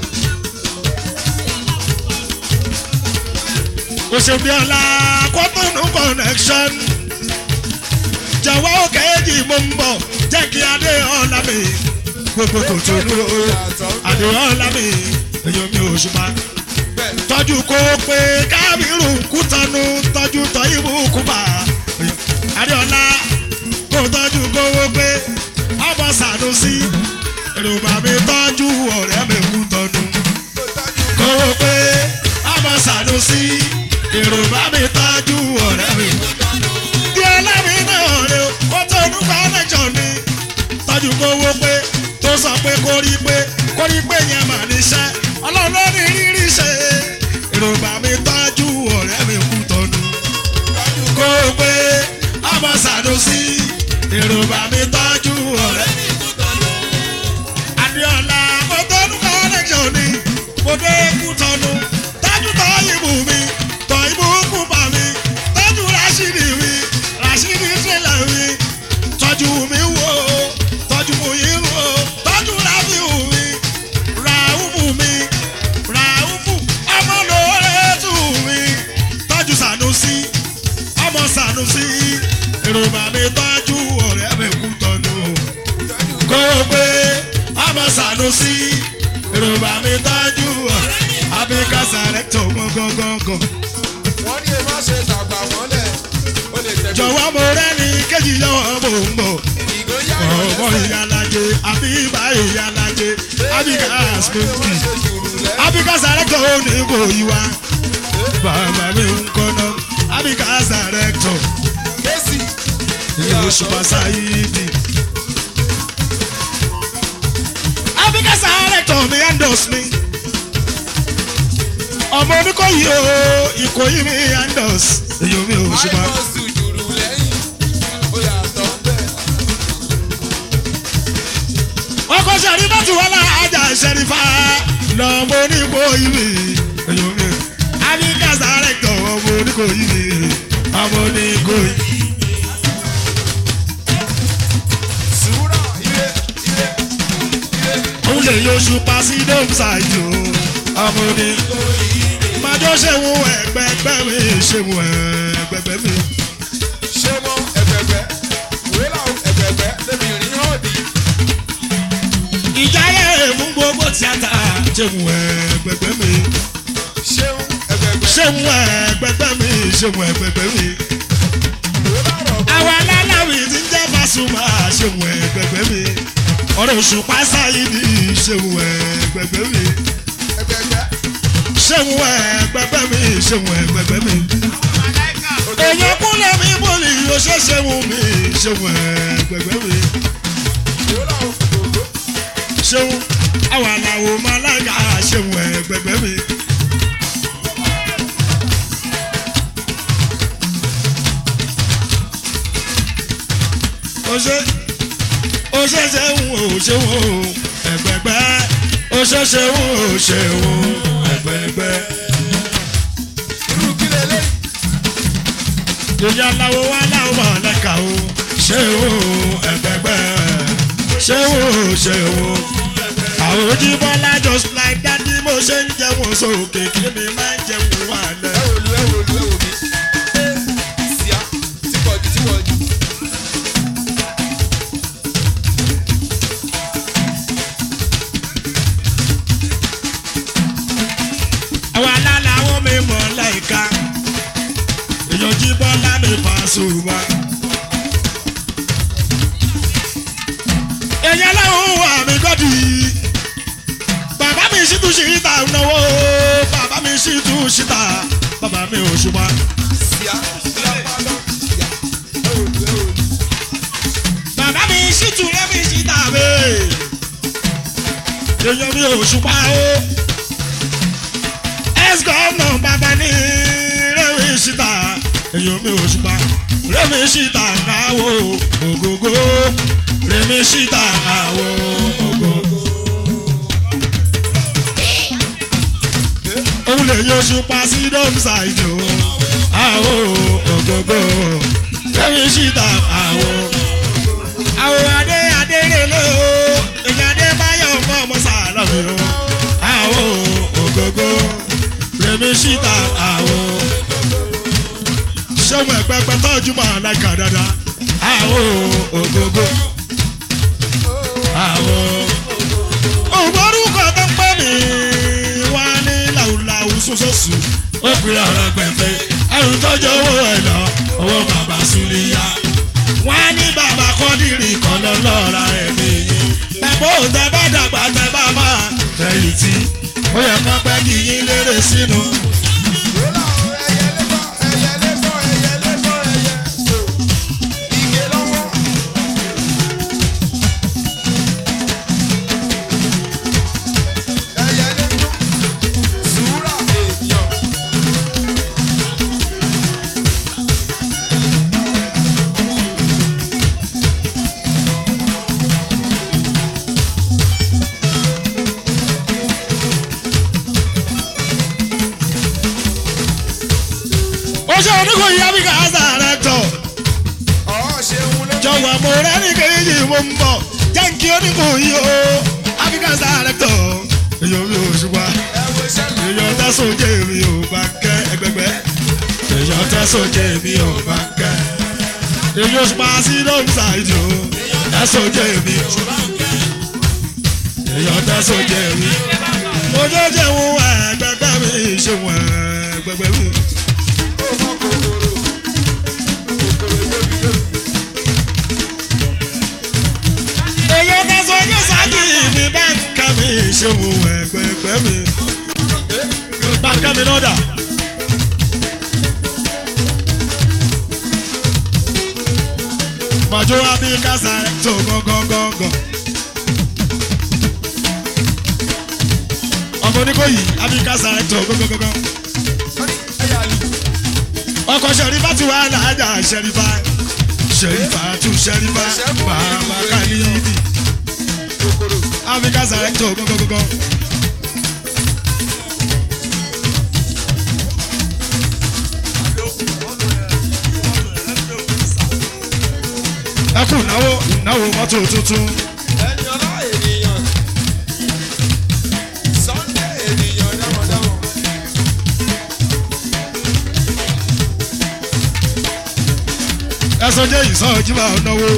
òṣèbíọ́lá kọ́tùnú connection jọ̀wọ́ òkèèjì mo ń bọ̀ jẹ́ kí adé ọ̀la mi gbogbo kò tó dúró adé ọ̀la mi èyí omi òṣùpá
bẹ́ẹ̀
tọ́jú kó pé kábírù kútọ́nu tọ́jú tọ́yìnbó kúbà adéọlá kó tọ́jú kówó pé ọmọ sànúsí èròbà mi tọ́jú ọ̀rẹ́ mi kútọ́nu
tó tọ́jú
kówó pé ọmọ sànúsí èròbà mi tọ́jú ọ̀rẹ́ mi kútọ́nu. díọ̀lá mi náà rè ó kó tó orúkọ lẹ́jọ́ ni tọ́jú kówó pé tó sọ pé kó rí pé kó rí pé yẹn mà níṣẹ́ ọlọ́run ló ní rírí ṣe èròbà mi tọ́jú ọ̀rẹ́ mi kú tọ́nu kó o pé ọmọ sàdúsí èròbà mi tọ́jú ọ̀rẹ́ mi kú tọ́nu adéọlá mo tọ́nu kọ́lẹ́jọ́ ni mo dé kú tọ́nu tọ́jú tọ́ ìbù mi tọ́ ìbù kú bà mí tọ́jú rásìdì mi rásìdì tẹ́lẹ̀ mi tọ́jú mi wò ó tọ́jú mo yí wò ó tọ́jú rábìù mi ràhùfù mi ràhùfù ọmọ lóore tù mí tọ́jú sànúsí ọmọ sànúsí èròbà mi tọ́jú ọ̀rẹ́ mi kú tọ́nu kó o pé ọmọ sànúsí èròbà mi tọ́jú ọ̀rẹ́ abíkà sàrẹ́tọ̀ gángan
wọ́n ní ẹ má ṣe dàgbà mọ́lẹ̀ ó lè tẹ́gbẹ́.
jọ̀wọ́ mo rẹ́ni kéjì lọ́wọ́ mò ń bọ̀
ìgòyà
ọmọ ìyálàjẹ àbíbá ìyálàjẹ abíkà smoky abíkà sàrẹ́tọ̀ ó ní kò yí wa bàbá mi ń kọ́nà abíkà sàrẹ́tọ̀
Késì
ìlú ṣùpà sáyidi. abíkà sàrẹ́tọ̀ mi endos mi ọmọ oníkóyí o ìkóyí mi endos èyí mi ò ṣùpà.
àìmọ̀sù jùrù lẹ́yìn ó yàtọ̀ ń bẹ̀.
ọkọ sẹrífà tí wọn náà ajá sẹrífà lọmọ oníkó ìwé ẹyọmí abíkà sàrẹtọ ọmọ oníkó ìwé ọmọ oníkó ìwé.
Sùúrà ire ire ire.
òun lè yọṣù pa sí dọ́mùsáìdì o ọmọ oníkó ìwé. májọ ṣẹ́wọ̀n ẹgbẹ́gbẹ́ mi ṣẹ́wọ̀n ẹgbẹ́gbẹ́ mi.
ṣé mọ́ ẹgbẹ̀gbẹ́ wíwá ẹgbẹ̀gbẹ́ lébi rìn hànbí.
ìjà yẹ fún gbogbo tíátà ṣẹ́wọ̀n ẹgbẹ́gbẹ́ mi.
ṣéun ẹgbẹ̀gbẹ́
ṣẹ́wọ̀n ẹgbẹ́gbẹ́ mi ṣẹ́wọ̀n ẹgbẹ́gbẹ́ mi.
wíwá rọ̀
àwọn aláláwì ti ń jẹ́ Pasuma ṣeun ẹgbẹgbẹ́ mi ọ̀rọ̀ oṣù pásáyìdì ṣeun ẹgbẹgbẹ́ mi
ẹgbẹ̀gbẹ́.
ṣeun ẹgbẹgbẹ́ mi ṣeun ẹgbẹgbẹ́ mi èèyàn kúnlẹ̀ mi bòlì yóò ṣe ṣeun mi ṣeun ẹgbẹgbẹ́ mi
wíwá òkòkò.
ṣeun àwọn aláwo málága ṣeun ẹgbẹgbẹ́ mi. ó ṣe ó ṣe ṣeun ó ṣeun ó ẹgbẹgbẹ́ ó ṣe ṣeun ó ṣeun ẹgbẹgbẹ́.
irú kí lélẹ̀.
ìyá aláwo wá láwọn mọ̀lẹ́ka o ṣeun ẹgbẹgbẹ́ ṣeun ó ṣeun. àwọn ojúbọ́lá just like that bí mo ṣe ń jẹun sókè kí mi máa ń jẹun wà
ẹ
lẹ́.
wò lu ẹ wò lu ẹ wò mí. síá tí pọ̀ jù tí pọ̀ jù.
mi Pasuma. èèyàn láwọn wà mí gọ́dì bàbá mi sì tún ṣìta náwó bàbá mi sì tún ṣìta bàbá mi ò ṣùgbọ́n.
Síá, lápálọ̀, síá. Ẹ ò lù, ẹ ò lù.
bàbá mi sì tún lẹ́mí ṣìta bẹ́ẹ̀ èèyàn mi ò ṣùgbọ́n o ex gọ́ọ̀nà bàbá ní rẹ́mi ṣìta èèyàn mi ò ṣùgbọ́n rẹ́mi ṣìta náwó ògógó rẹ́mi ṣìta náwó ògógó. òun lè yọ ṣùpá sí dọ́mùsà ìjò àwọ̀ ògógó rẹ́mi ṣìta àwọ̀ àwọn adé adé rèlé o èyí adé báyọ̀ fún ọmọ sàlọ́mì o àwọn ògógó rèmi síta àwọn sọ́mu ẹ̀pẹ́pẹ́ tọ́jú mọ́ aláìka dáadáa àwọn ògógó àwọn ògbórúkọ tó ń pè mí wá ní làwùlàwù sọ́sọ́sù ó pè ọ̀rọ̀ gbẹ̀fẹ́ ẹrù tọ́jú owó ẹ̀ lọ owó bàbá Súlíyà wọ́n á ní bàbá kọ́dìrì kan lọ lọ́ra ẹ̀ nìyí. Bàbá ò tẹ bá dàgbà tẹ bá máa tẹ̀yìn tí ó yẹ kó pẹ́ kí yín lérè sínú.
Wúlà o, ẹyẹ lébọ̀, ẹyẹ lébọ̀, ẹyẹ lébọ̀, ẹyẹ. So, ige lọ́wọ́. Ẹyẹ lébọ̀, sùúrà èèyàn.
Ó ṣe oníkò yá bí káàsà rẹ̀ tọ̀.
Ọ̀ ṣeun ló
Jọ̀wọ́ mo rẹ́ ní kejì mo ń bọ̀. Jẹ́ kí oníkò yí o. Áfíríkà sáré tọ̀. Èyàn mi ò ṣùgbọ́n.
ẹ̀wọ̀ ìṣẹ̀lẹ̀.
Èyàn tẹ́sán jẹ́ mi ò bá kẹ́ ẹgbẹ́gbẹ́. Èyàn tẹ́sán jẹ́ mi ò bá kẹ́. Èyàn ṣùgbọ́n sí lóun ṣàìjò. Tẹ́sán jẹ́ mi ò bá kẹ́. Èyàn tẹ́sán jẹ́ mi. Mo jẹ́ jẹun ẹgbẹ́gbẹ́ mi ṣe wọ̀n ẹgbẹ́gbẹ́ mi.
Ó mọ kòkòrò. Kòkòrò yóbi yóbi.
Èyàn tẹ́sán jẹ́ sáàkì mi bá ń ká mi ṣe wọ̀n ẹgbẹ́gbẹ́ mi. Bá ń ká mi lọ́dà. Màjọ Abíkà sáré tó gángan. Ọmọ oníkóyì Abíkà sáré tó gángan.
Wọ́n ní ẹ̀yà lù.
Ọkọ̀ Ṣẹ̀rífà ti wà láàjà Ṣẹ̀rífà. Ṣẹ̀rífà tún Ṣẹ̀rífà bàbá Kálíìdì.
Kòkòrò.
Abíkà sáré tó gángan. Ẹ kú ìnáwó ìnáwó mọ́tò tuntun.
Ẹni ọlá ènìyàn. Sunday ènìyàn dámọ̀dámọ̀.
ẹsọ jẹ ìsọjí máa náwó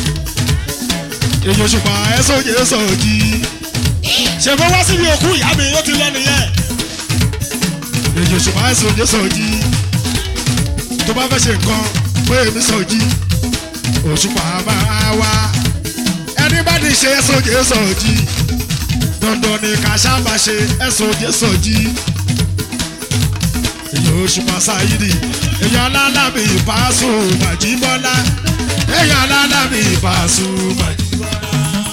èyí òṣùpá ẹsọ jẹ ìsọjí ṣèbó wá síbi òkú ìyá mi ó ti lọ nìyẹn èyí òṣùpá ẹsọ jẹ ìsọjí tó bá fẹ́ ṣe nǹkan pé èmi sọjí òṣùpá máa wá ẹni bá ní ṣe ẹsọ jẹ ìsọjí dandan ni ká sábà ṣe ẹsọ jẹ ìsọjí èyí òṣùpá sáyidì èyí alálàbí ìbáṣu màjíbọ́lá èyí alálàbí ìbáṣu màjíbọ́lá.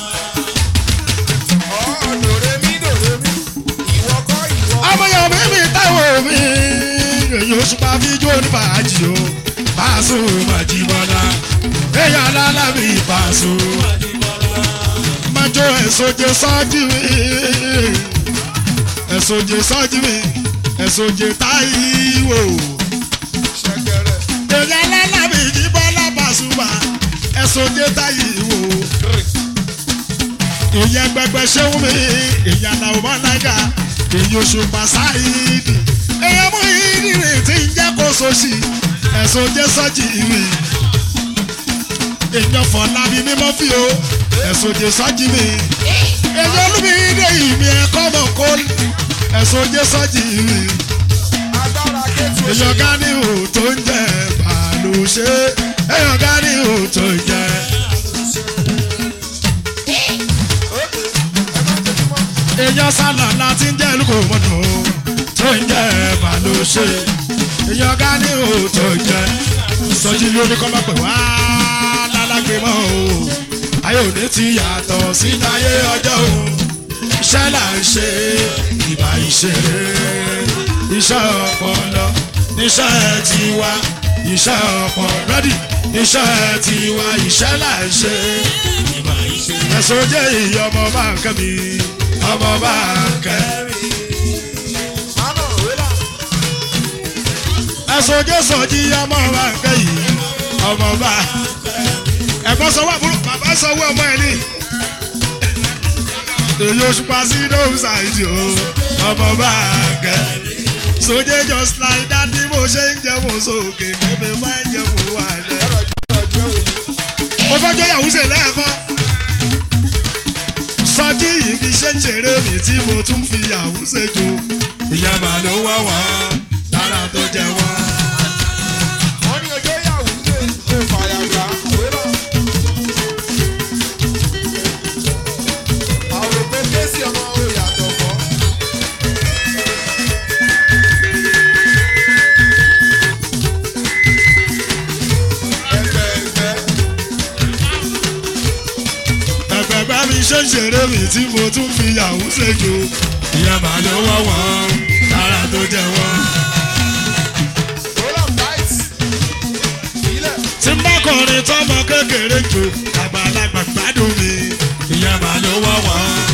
Ọ̀ dòrèmí dòrèmí. Ìwọ kọ́ ìwọ.
ọmọyàn mi mi táwọn mi èyí òṣùpá fíjó ní fàájì o báṣu màjíbọ́lá èyí alálàbí ìbáṣu màjíbọ́lá. májò ẹ̀sọ́jẹ sọ́jú mi ẹ̀sọ́jẹ sọ́jú mi ẹ̀sọ́jẹ táyíwò
Ṣẹ̀kẹ̀rẹ̀.
èyí alálàbí ìbọ́lá bàṣùmá ẹ̀sọ́jẹ táyíwò. ìyẹn gbẹgbẹ ṣéun mi ìyẹn làwọn máa nága èyí oṣù pàṣáìdì èyàn mú ìdílé tí ń jẹ́ kó sọ́ọ̀ṣì ẹ̀sùn jẹ́ sọ́ọ̀jì ìwé èyàn fọlábí mímọ́ fi o ẹ̀sùn jẹ́ sọ́ọ̀jì mi èyàn olúmi ìdè ìmì ẹ̀kọ́ mọ̀ kó ẹ̀sùn jẹ́ sọ́ọ̀jì ìwé
Agbára kéétu
èyàn gánìhù tó ń jẹ́ bàálù ṣe èèyàn ká ní òótọ́ ìjẹ́. èèyàn sálà láti ń jẹ́ lóko mọ́tò tó ń jẹ́ bá ló ṣe èèyàn ká ní òótọ́ ìjẹ́. sọjí lórí kọ́ máa pè wá lálágbé mọ́ o ayé òní ti yàtọ̀ sí táyé ọjọ́ o iṣẹ́ là ń ṣe ìbá ìṣeré iṣẹ́ ọpọlọ níṣẹ́ tiwa iṣẹ́ ọpọlọ rẹ́dì iṣẹ́ tiwa iṣẹ́ là ń ṣe ìbá ìṣeré. ẹ̀sùn jẹ́ ìyá ọmọ bá ń kẹ́ mi ọmọ bá ń kẹ́ mi. ẹ̀sùn jẹ́ sọ̀jí ọmọ bá ń kẹ́ yìí ọmọ bá ẹ̀gbọ́n sọ wà fún bàbá sọ wọ ọmọ ẹ̀ ní èyí oṣù pa sí dome side o ọmọ bá a gẹ. sójé just like that bí mo ṣe ń jẹ mo sókè kébé bá ń jẹ mo wà lẹ. mo fẹ́ jẹ́ yàwó ṣe lẹ́ẹ̀kan. sọjí yìí fi ṣe ń ṣeré mi tí mo tún fi yàwó ṣe jò. ìyá màá ló wá wá lára tó jẹ wá.
wọ́n ní ọjọ́ ìyàwó lè kó fàyàgbá wérà. àwọn òpin kéésì ọmọ òun yàtọ̀ fọ́. ẹgbẹ́ ẹgbẹ́
ẹgbẹgbẹ mi ṣe ń ṣeré mi tí mo tún fi yàwó ṣe jò. ìyá màá ló wá wá lára tó jẹ wá.
roll am tight. ilẹ̀
tí n bá kọrin tọmọ kékeré jò àgbàlagbà gbádùn mi ìyá màá ló wá wá.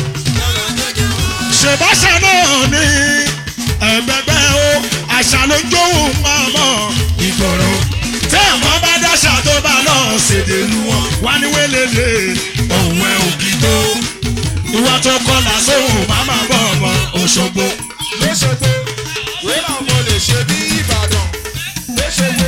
ṣèbáṣà náà ní ẹgbẹgbẹ o àṣà ló ń jóhùn mọ́mọ́ ìgboro tí àwọn bá dáṣà tó bá lọ ṣèdè lu wọn wá ní wélélé òun ẹ òkì tó ìwà tó kọlà sóhùn máma bọ̀ ọmọ òṣogbo.
lóṣogbo wérà mo lè ṣe bí ìbàdàn lóṣogbo.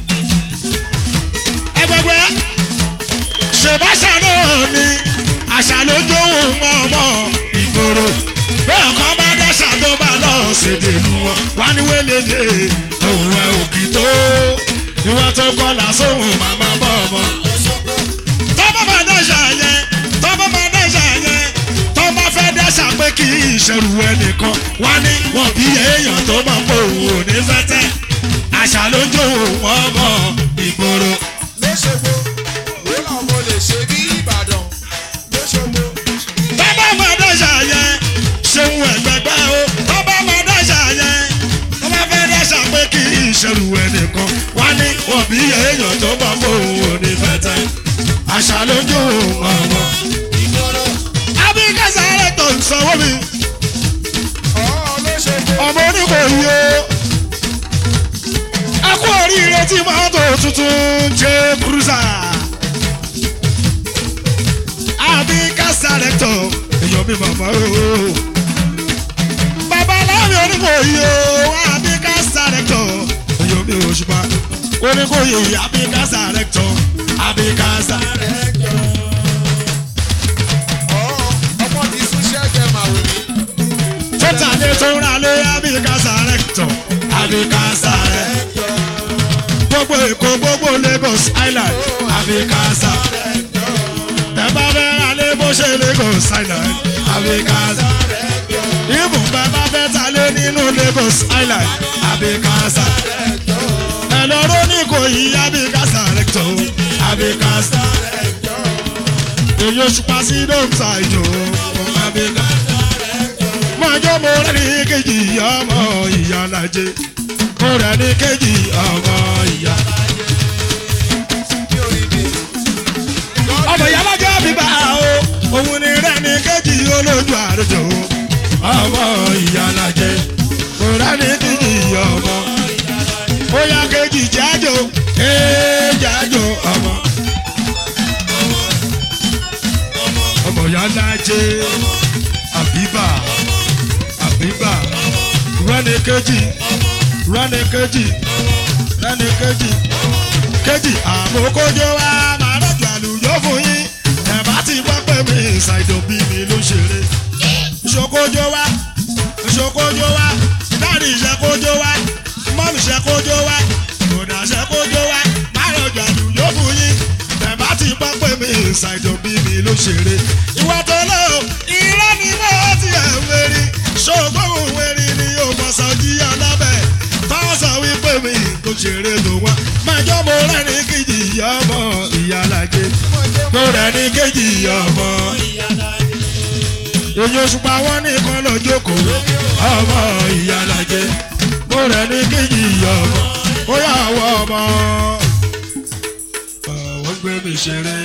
ẹgbẹgbẹ ṣèbáṣà náà ni àṣà ló jóhùn mọ́mọ́ ìgboro bẹ́ẹ̀ kọ́ bá dáṣà tó bá lọ ṣèdè lu wọn wá ní wélélé òun ẹ òkì tó ìwà tó kọlà sóhùn máma bọ̀ ọmọ tọ́bọ̀ máa dáṣà yẹn tọ́bọ̀ máa dáṣà yẹn tọ́bọ̀ fẹ́ dáṣà pé kí ìṣẹ̀rù ẹnìkan wá ní wọ́n bí èèyàn tó máa ń bò wò ní fẹ́tẹ́ àṣà ló ń jò wọ́n mọ̀ ìgboro.
lóṣogbo wérà mo lè ṣe bí ìbàdàn lóṣogbo.
tọ́bọ̀ máa dáṣà yẹn ṣeun ẹ̀gbẹ̀gbẹ́ o tọ́bọ̀ máa dáṣà yẹn tọ́bọ̀ fẹ́ dáṣà pé kí ìṣẹ̀rù ẹnìkan wá ní wọ́n bí èèyàn tó máa ń bò wò ní fẹ́tẹ́ àṣà ló ń jò wọ́n mọ̀ ìgboro. abíkẹ́sà rẹ̀ tó ń sanwó mi.
ọ̀ọ́ lóṣogbo.
ọmọ oníkòyí o ẹ kú oríire tí mọ́tò tuntun jẹ́ kúrúsà àbí kásárẹ́tọ̀ èèyàn mi màmá o bàbá láàrin oníkòyí o àbí kásárẹ́tọ̀ èèyàn mi òṣùpá oníkòyí àbí kásárẹ́tọ̀ àbí kásárẹ́tọ̀.
ọ̀ọ́ ọmọ ti sún ṣẹ́gẹ̀ màwé mi.
tọ́tà lè tó ń ra lé àbí kásárẹ́tọ̀ àbí kásárẹ́tọ̀ gbogbo èkó gbogbo lagos island àbí kásá. tẹ bá fẹ́ ra lé bó ṣe lagos island àbí kásá. ibùn bẹ bá fẹ́ ta lé nínú lagos island àbí kásá. ẹ lọ́rọ́ ní kò yí àbí kásá rẹ̀tọ̀ àbí kásá. èyí oṣù pa sí dókítà ìjọ àbí kásá. mọ̀jọ́ mo rẹ̀ ní kejì ọmọ ìyá lajẹ́ mo rẹ̀ ní kejì ọmọ ìyá.
mi ò rí bi.
ọmọ ìyá lọ́jọ́ bíbá o òun ni rẹ̀ ní kejì olójú àrùjọ ọmọ ìyá lajẹ́ mo rẹ̀ ní kejì ọmọ. ó yá kejì jájò ee jájò ọmọ. ọmọ ìyá lajẹ́ àbíbà àbíbà rẹ̀ ní kejì rẹ́ni kejì rẹ́ni kejì kejì àmókójó wa máa rọ̀jò àlùjọ fún yín ẹ̀ bá ti gbọ́ pé mi ṣàìdò bí mi ló ṣeré ìṣokójó wa ìṣokójó wa dáàdì ìṣẹ́kójó wa mọ́mì ìṣẹ́kójó wa kòdà ìṣẹ́kójó wa máa ṣàìjọ bí mi ló ṣeré. ìwà tó lọ irọ́ ni mo ti ẹ̀ wérí ṣògbọ́n wérí ni yóò mọ̀ sọ́jí ọlábẹ̀ tọ́sọ̀ wípé mi kò ṣeré tó wá. májọ́ mo rẹ̀ ní kejì ọmọ ìyálàjẹ mo rẹ̀ ní kejì ọmọ èyí òṣùpá wọn nìkan lọ jókòó ọmọ ìyálàjẹ mo rẹ̀ ní kejì ọmọ ó yà wọ ọmọ. àwọn gbé mi ṣeré